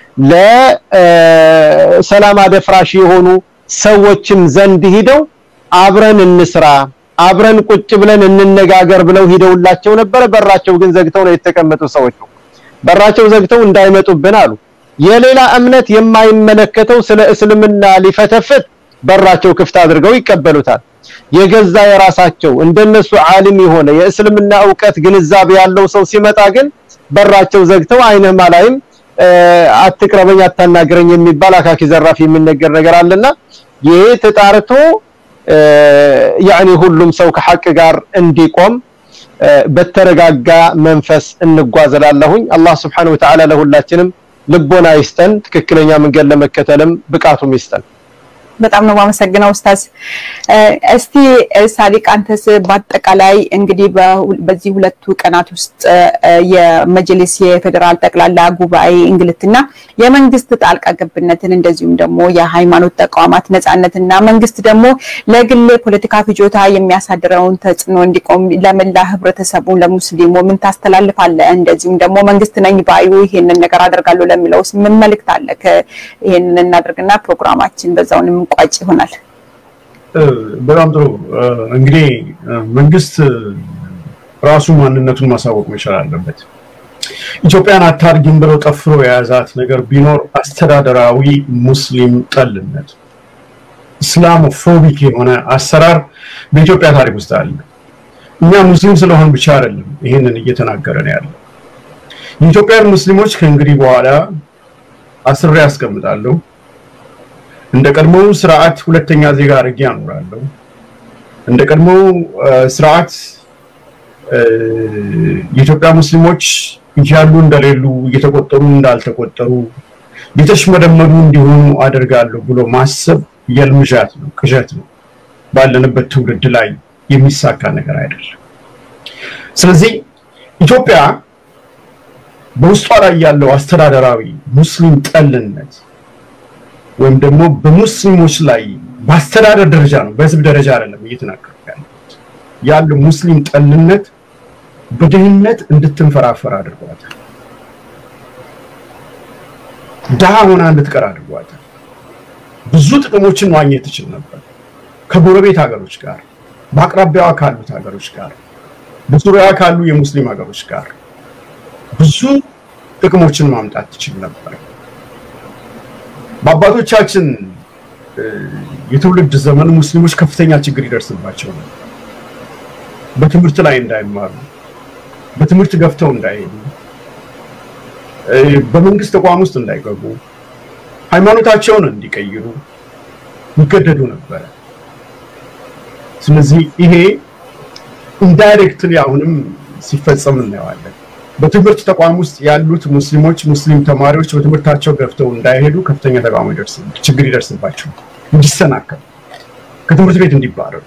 ለሰላም አደፍራሽ የሆኑ ሰዎችም ዘንድ ሂደው አብረን እንስራ፣ አብረን ቁጭ ብለን እንነጋገር ብለው ሂደውላቸው ነበረ። በራቸው ግን ዘግተው ነው የተቀመጡ ሰዎች ነው። በራቸው ዘግተው እንዳይመጡብን አሉ። የሌላ እምነት የማይመለከተው ስለ እስልምና ሊፈተፍት በራቸው ክፍት አድርገው ይቀበሉታል። የገዛ የራሳቸው እንደነሱ ዓሊም የሆነ የእስልምና ዕውቀት ግንዛቤ ያለው ሰው ሲመጣ ግን በራቸው ዘግተው አይንህ ማላይም አትቅረበኝ፣ አታናግረኝ የሚባል አካኪ ዘራፍ የሚነገር ነገር አለና ይሄ ተጣርቶ ያኒ ሁሉም ሰው ከሐቅ ጋር እንዲቆም በተረጋጋ መንፈስ እንጓዘላለሁኝ። አላህ Subhanahu Wa Ta'ala ለሁላችንም ልቦና ይስጠን፣ ትክክለኛ መንገድ ለመከተልም ብቃቱም ይስጠን። በጣም ነው የማመሰግነው ኡስታዝ። እስቲ ሳዲቅ አንተስ በአጠቃላይ እንግዲህ በዚህ ሁለቱ ቀናት ውስጥ የመጅሊስ የፌዴራል ጠቅላላ ጉባኤ እንግልትና የመንግስት ጣልቃ ገብነትን እንደዚሁም ደግሞ የሃይማኖት ተቋማት ነጻነትና መንግስት ደግሞ ለግል ፖለቲካ ፍጆታ የሚያሳድረውን ተጽዕኖ እንዲቆም ለመላ ህብረተሰቡ ለሙስሊሙ ምን ታስተላልፋለህ? እንደዚሁም ደግሞ መንግስት ነኝ ባዩ ይሄንን ነገር አደርጋለሁ ለሚለውስ ምን መልእክት አለ? ይሄንን እናደርግና ፕሮግራማችን በዛውን ቋጭ ይሆናል። በጣም ጥሩ። እንግዲህ መንግስት ራሱ ማንነቱን ማሳወቅ መቻል አለበት። ኢትዮጵያን አታድግም ብሎ ጠፍሮ የያዛት ነገር ቢኖር አስተዳደራዊ ሙስሊም ጠልነት፣ ኢስላሞፎቢክ የሆነ አሰራር በኢትዮጵያ ታሪክ ውስጥ አለ። እኛ ሙስሊም ስለሆን ብቻ አይደለም ይህንን እየተናገረ ነው ያለው። የኢትዮጵያን ሙስሊሞች ከእንግዲህ በኋላ አስሬ ያስቀምጣለሁ እንደ ቀድሞው ስርዓት ሁለተኛ ዜጋ አድርጌ አኖራለሁ። እንደ ቀድሞው ስርዓት የኢትዮጵያ ሙስሊሞች እያሉ እንደሌሉ እየተቆጠሩ እንዳልተቆጠሩ የተሽመደመዱ እንዲሆኑ አደርጋለሁ ብሎ ማሰብ የልምዣት ነው፣ ቅዠት ነው። ባለንበት ትውልድ ላይ የሚሳካ ነገር አይደለም። ስለዚህ ኢትዮጵያ በውስጧ ላይ ያለው አስተዳደራዊ ሙስሊም ጠልነት ወይም ደግሞ በሙስሊሞች ላይ በአስተዳደር ደረጃ ነው፣ በህዝብ ደረጃ አይደለም እየተናገሩ ያሉት ያለው ሙስሊም ጠልነት በድህነት እንድትንፈራፈር አድርጓታል። ድሃ ሆና እንድትቀር አድርጓታል። ብዙ ጥቅሞችን ማግኘት ትችል ነበር ከጎረቤት ሀገሮች ጋር፣ በአቅራቢያዋ ካሉት ሀገሮች ጋር፣ በዙሪያ ካሉ የሙስሊም ሀገሮች ጋር ብዙ ጥቅሞችን ማምጣት ትችል ነበር። በአባቶቻችን የትውልድ ዘመን ሙስሊሞች ከፍተኛ ችግር ይደርስባቸው ነው። በትምህርት ላይ እንዳይማሩ፣ በትምህርት ገፍተው እንዳይሄዱ፣ በመንግስት ተቋም ውስጥ እንዳይገቡ፣ ሃይማኖታቸውን እንዲቀይሩ ይገደዱ ነበረ። ስለዚህ ይሄ ኢንዳይሬክትሊ አሁንም ሲፈጸም እናየዋለን። በትምህርት ተቋም ውስጥ ያሉት ሙስሊሞች ሙስሊም ተማሪዎች በትምህርታቸው ገፍተው እንዳይሄዱ ከፍተኛ ተቃውሞ ይደርስ ችግር ይደርስባቸው እንዲሰናከሉ ከትምህርት ቤት እንዲባረሩ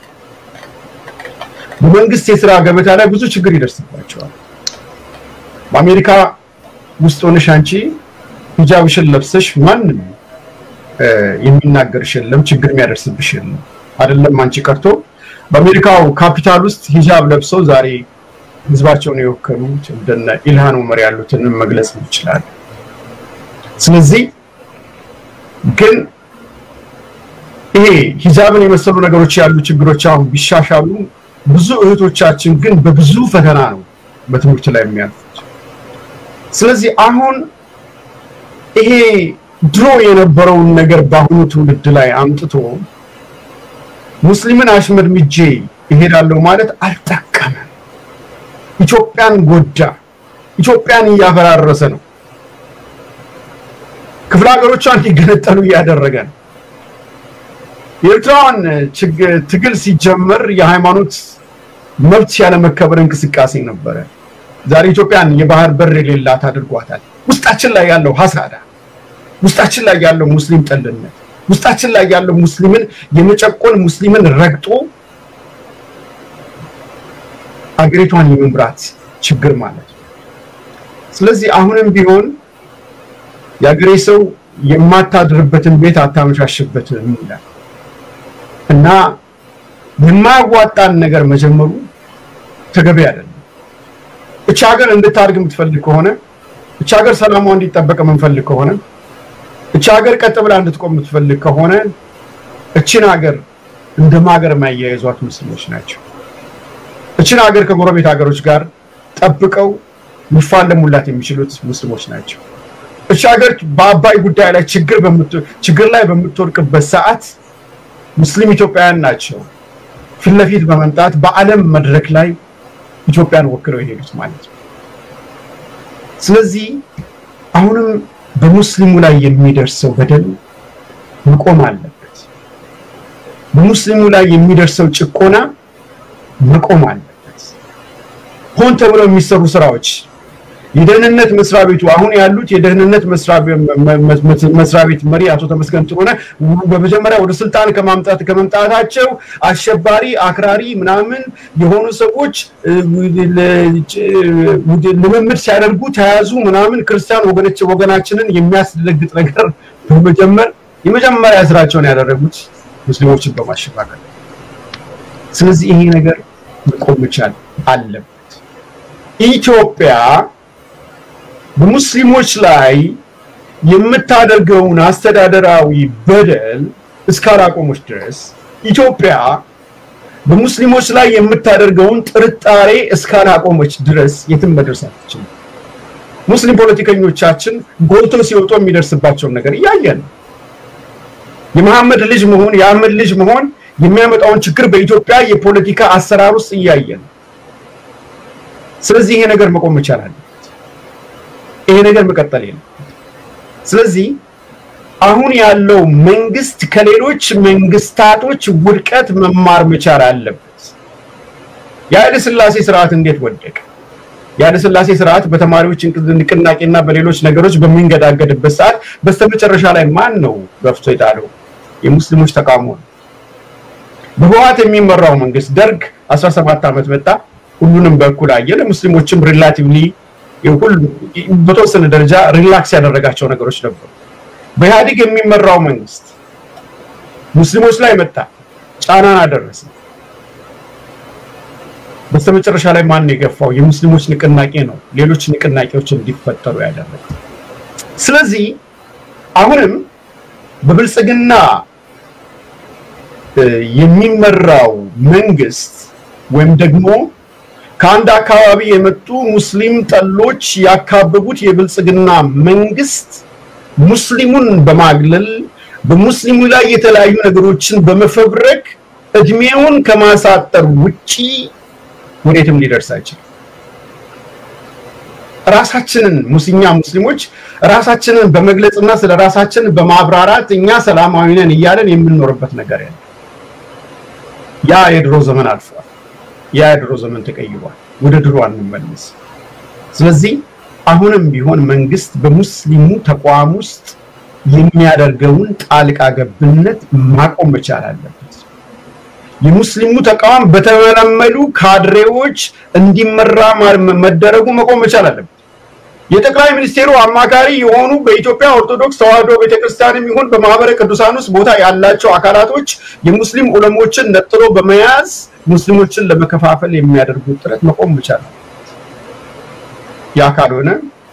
በመንግስት የስራ ገበታ ላይ ብዙ ችግር ይደርስባቸዋል። በአሜሪካ ውስጥ ሆነሽ አንቺ ሂጃብሽን ለብሰሽ ማንም የሚናገርሽ የለም፣ ችግር የሚያደርስብሽ የለም። አይደለም አንቺ ቀርቶ በአሜሪካው ካፒታል ውስጥ ሂጃብ ለብሰው ዛሬ ህዝባቸውን የወከሉ እንደነ ኢልሃን ኡመር ያሉትን መግለጽ ይችላል። ስለዚህ ግን ይሄ ሂጃብን የመሰሉ ነገሮች ያሉ ችግሮች አሁን ቢሻሻሉ ብዙ እህቶቻችን ግን በብዙ ፈተና ነው በትምህርት ላይ የሚያልፉት። ስለዚህ አሁን ይሄ ድሮ የነበረውን ነገር በአሁኑ ትውልድ ላይ አምጥቶ ሙስሊምን አሽመድምጄ ይሄዳለሁ ማለት አልጠቀመም። ኢትዮጵያን ጎዳ። ኢትዮጵያን እያፈራረሰ ነው። ክፍለ ሀገሮቿ እንዲገነጠሉ እያደረገ ነው። የኤርትራዋን ትግል ሲጀመር የሃይማኖት መብት ያለመከበር እንቅስቃሴ ነበረ። ዛሬ ኢትዮጵያን የባህር በር የሌላት አድርጓታል። ውስጣችን ላይ ያለው ሀሳዳ፣ ውስጣችን ላይ ያለው ሙስሊም ጠልነት፣ ውስጣችን ላይ ያለው ሙስሊምን የመጨቆን ሙስሊምን ረግጦ አገሪቷን የመምራት ችግር ማለት ነው። ስለዚህ አሁንም ቢሆን የአገሬ ሰው የማታድርበትን ቤት አታመሻሽበትም ይላል እና የማያዋጣን ነገር መጀመሩ ተገቢ አይደለም። እቺ ሀገር እንድታድግ የምትፈልግ ከሆነ እቺ ሀገር ሰላሟ እንዲጠበቅ የምንፈልግ ከሆነ እቺ ሀገር ቀጥ ብላ እንድትቆም የምትፈልግ ከሆነ እቺን ሀገር እንደ ማገር የማያይዟት ሙስሊሞች ናቸው። እችን ሀገር ከጎረቤት ሀገሮች ጋር ጠብቀው ሊፋለሙላት የሚችሉት ሙስሊሞች ናቸው። እች ሀገር በአባይ ጉዳይ ላይ ችግር ችግር ላይ በምትወድቅበት ሰዓት ሙስሊም ኢትዮጵያውያን ናቸው ፊት ለፊት በመምጣት በዓለም መድረክ ላይ ኢትዮጵያን ወክለው የሄዱት ማለት ነው። ስለዚህ አሁንም በሙስሊሙ ላይ የሚደርሰው በደል መቆም አለበት። በሙስሊሙ ላይ የሚደርሰው ጭቆና መቆም አለበት። ሆን ተብለው የሚሰሩ ስራዎች የደህንነት መስሪያ ቤቱ አሁን ያሉት የደህንነት መስሪያ ቤት መሪ አቶ ተመስገን ጥሩነህ በመጀመሪያ ወደ ስልጣን ከማምጣት ከመምጣታቸው አሸባሪ አክራሪ ምናምን የሆኑ ሰዎች ልምምድ ሲያደርጉ ተያዙ ምናምን ክርስቲያን ወገኖች ወገናችንን የሚያስደነግጥ ነገር በመጀመር የመጀመሪያ ስራቸውን ያደረጉት ሙስሊሞችን በማሸባከል ስለዚህ ይሄ ነገር መቆም መቻል አለበት። ኢትዮጵያ በሙስሊሞች ላይ የምታደርገውን አስተዳደራዊ በደል እስካላቆመች ድረስ ኢትዮጵያ በሙስሊሞች ላይ የምታደርገውን ጥርጣሬ እስካላቆመች ድረስ የትም መድረስ አትችልም። ሙስሊም ፖለቲከኞቻችን ጎልቶ ሲወጡ የሚደርስባቸውን ነገር እያየን ነው። የመሐመድ ልጅ መሆን የአህመድ ልጅ መሆን የሚያመጣውን ችግር በኢትዮጵያ የፖለቲካ አሰራር ውስጥ እያየን ነው። ስለዚህ ይሄ ነገር መቆም መቻል አለበት። ይሄ ነገር መቀጠል የለም። ስለዚህ አሁን ያለው መንግስት ከሌሎች መንግስታቶች ውድቀት መማር መቻል አለበት። የኃይለ ሥላሴ ስርዓት እንዴት ወደቀ? የኃይለ ሥላሴ ስርዓት በተማሪዎች ንቅናቄና በሌሎች ነገሮች በሚንገዳገድበት ሰዓት በስተመጨረሻ ላይ ማን ነው ገፍቶ የጣለው? የሙስሊሞች ተቃውሞ ነው። በህወሓት የሚመራው መንግስት ደርግ 17 ዓመት መጣ። ሁሉንም በኩል አየ። ለሙስሊሞችም ሪላቲቭሊ በተወሰነ ደረጃ ሪላክስ ያደረጋቸው ነገሮች ነበሩ። በኢህአዴግ የሚመራው መንግስት ሙስሊሞች ላይ መጣ፣ ጫናን አደረሰ። በስተመጨረሻ ላይ ማን የገፋው? የሙስሊሞች ንቅናቄ ነው ሌሎች ንቅናቄዎች እንዲፈጠሩ ያደረገ። ስለዚህ አሁንም በብልጽግና የሚመራው መንግስት ወይም ደግሞ ከአንድ አካባቢ የመጡ ሙስሊም ጠሎች ያካበቡት የብልጽግና መንግስት ሙስሊሙን በማግለል በሙስሊሙ ላይ የተለያዩ ነገሮችን በመፈብረክ እድሜውን ከማሳጠር ውጪ ወዴትም ሊደርስ አይችልም። ራሳችንን ሙስኛ ሙስሊሞች ራሳችንን በመግለጽና ስለ ራሳችን በማብራራት እኛ ሰላማዊ ነን እያለን የምንኖርበት ነገር ያለ ያ የድሮ ዘመን አልፏል። ያ የድሮ ዘመን ተቀይሯል። ወደ ድሮ አንመለስ። ስለዚህ አሁንም ቢሆን መንግስት በሙስሊሙ ተቋም ውስጥ የሚያደርገውን ጣልቃ ገብነት ማቆም መቻል አለበት። የሙስሊሙ ተቋም በተመለመሉ ካድሬዎች እንዲመራ መደረጉ መቆም መቻል አለበት። የጠቅላይ ሚኒስቴሩ አማካሪ የሆኑ በኢትዮጵያ ኦርቶዶክስ ተዋሕዶ ቤተክርስቲያንም ይሁን በማህበረ ቅዱሳን ውስጥ ቦታ ያላቸው አካላቶች የሙስሊም ዑለሞችን ነጥሎ በመያዝ ሙስሊሞችን ለመከፋፈል የሚያደርጉት ጥረት መቆም መቻል አለበት። ያ ካልሆነ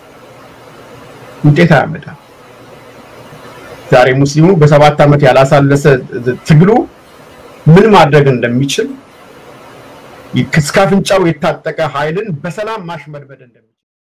ውጤት አያመጣም። ዛሬ ሙስሊሙ በሰባት ዓመት ያላሳለሰ ትግሉ ምን ማድረግ እንደሚችል እስከ አፍንጫው የታጠቀ ኃይልን በሰላም ማሽመድመድ እንደሚችል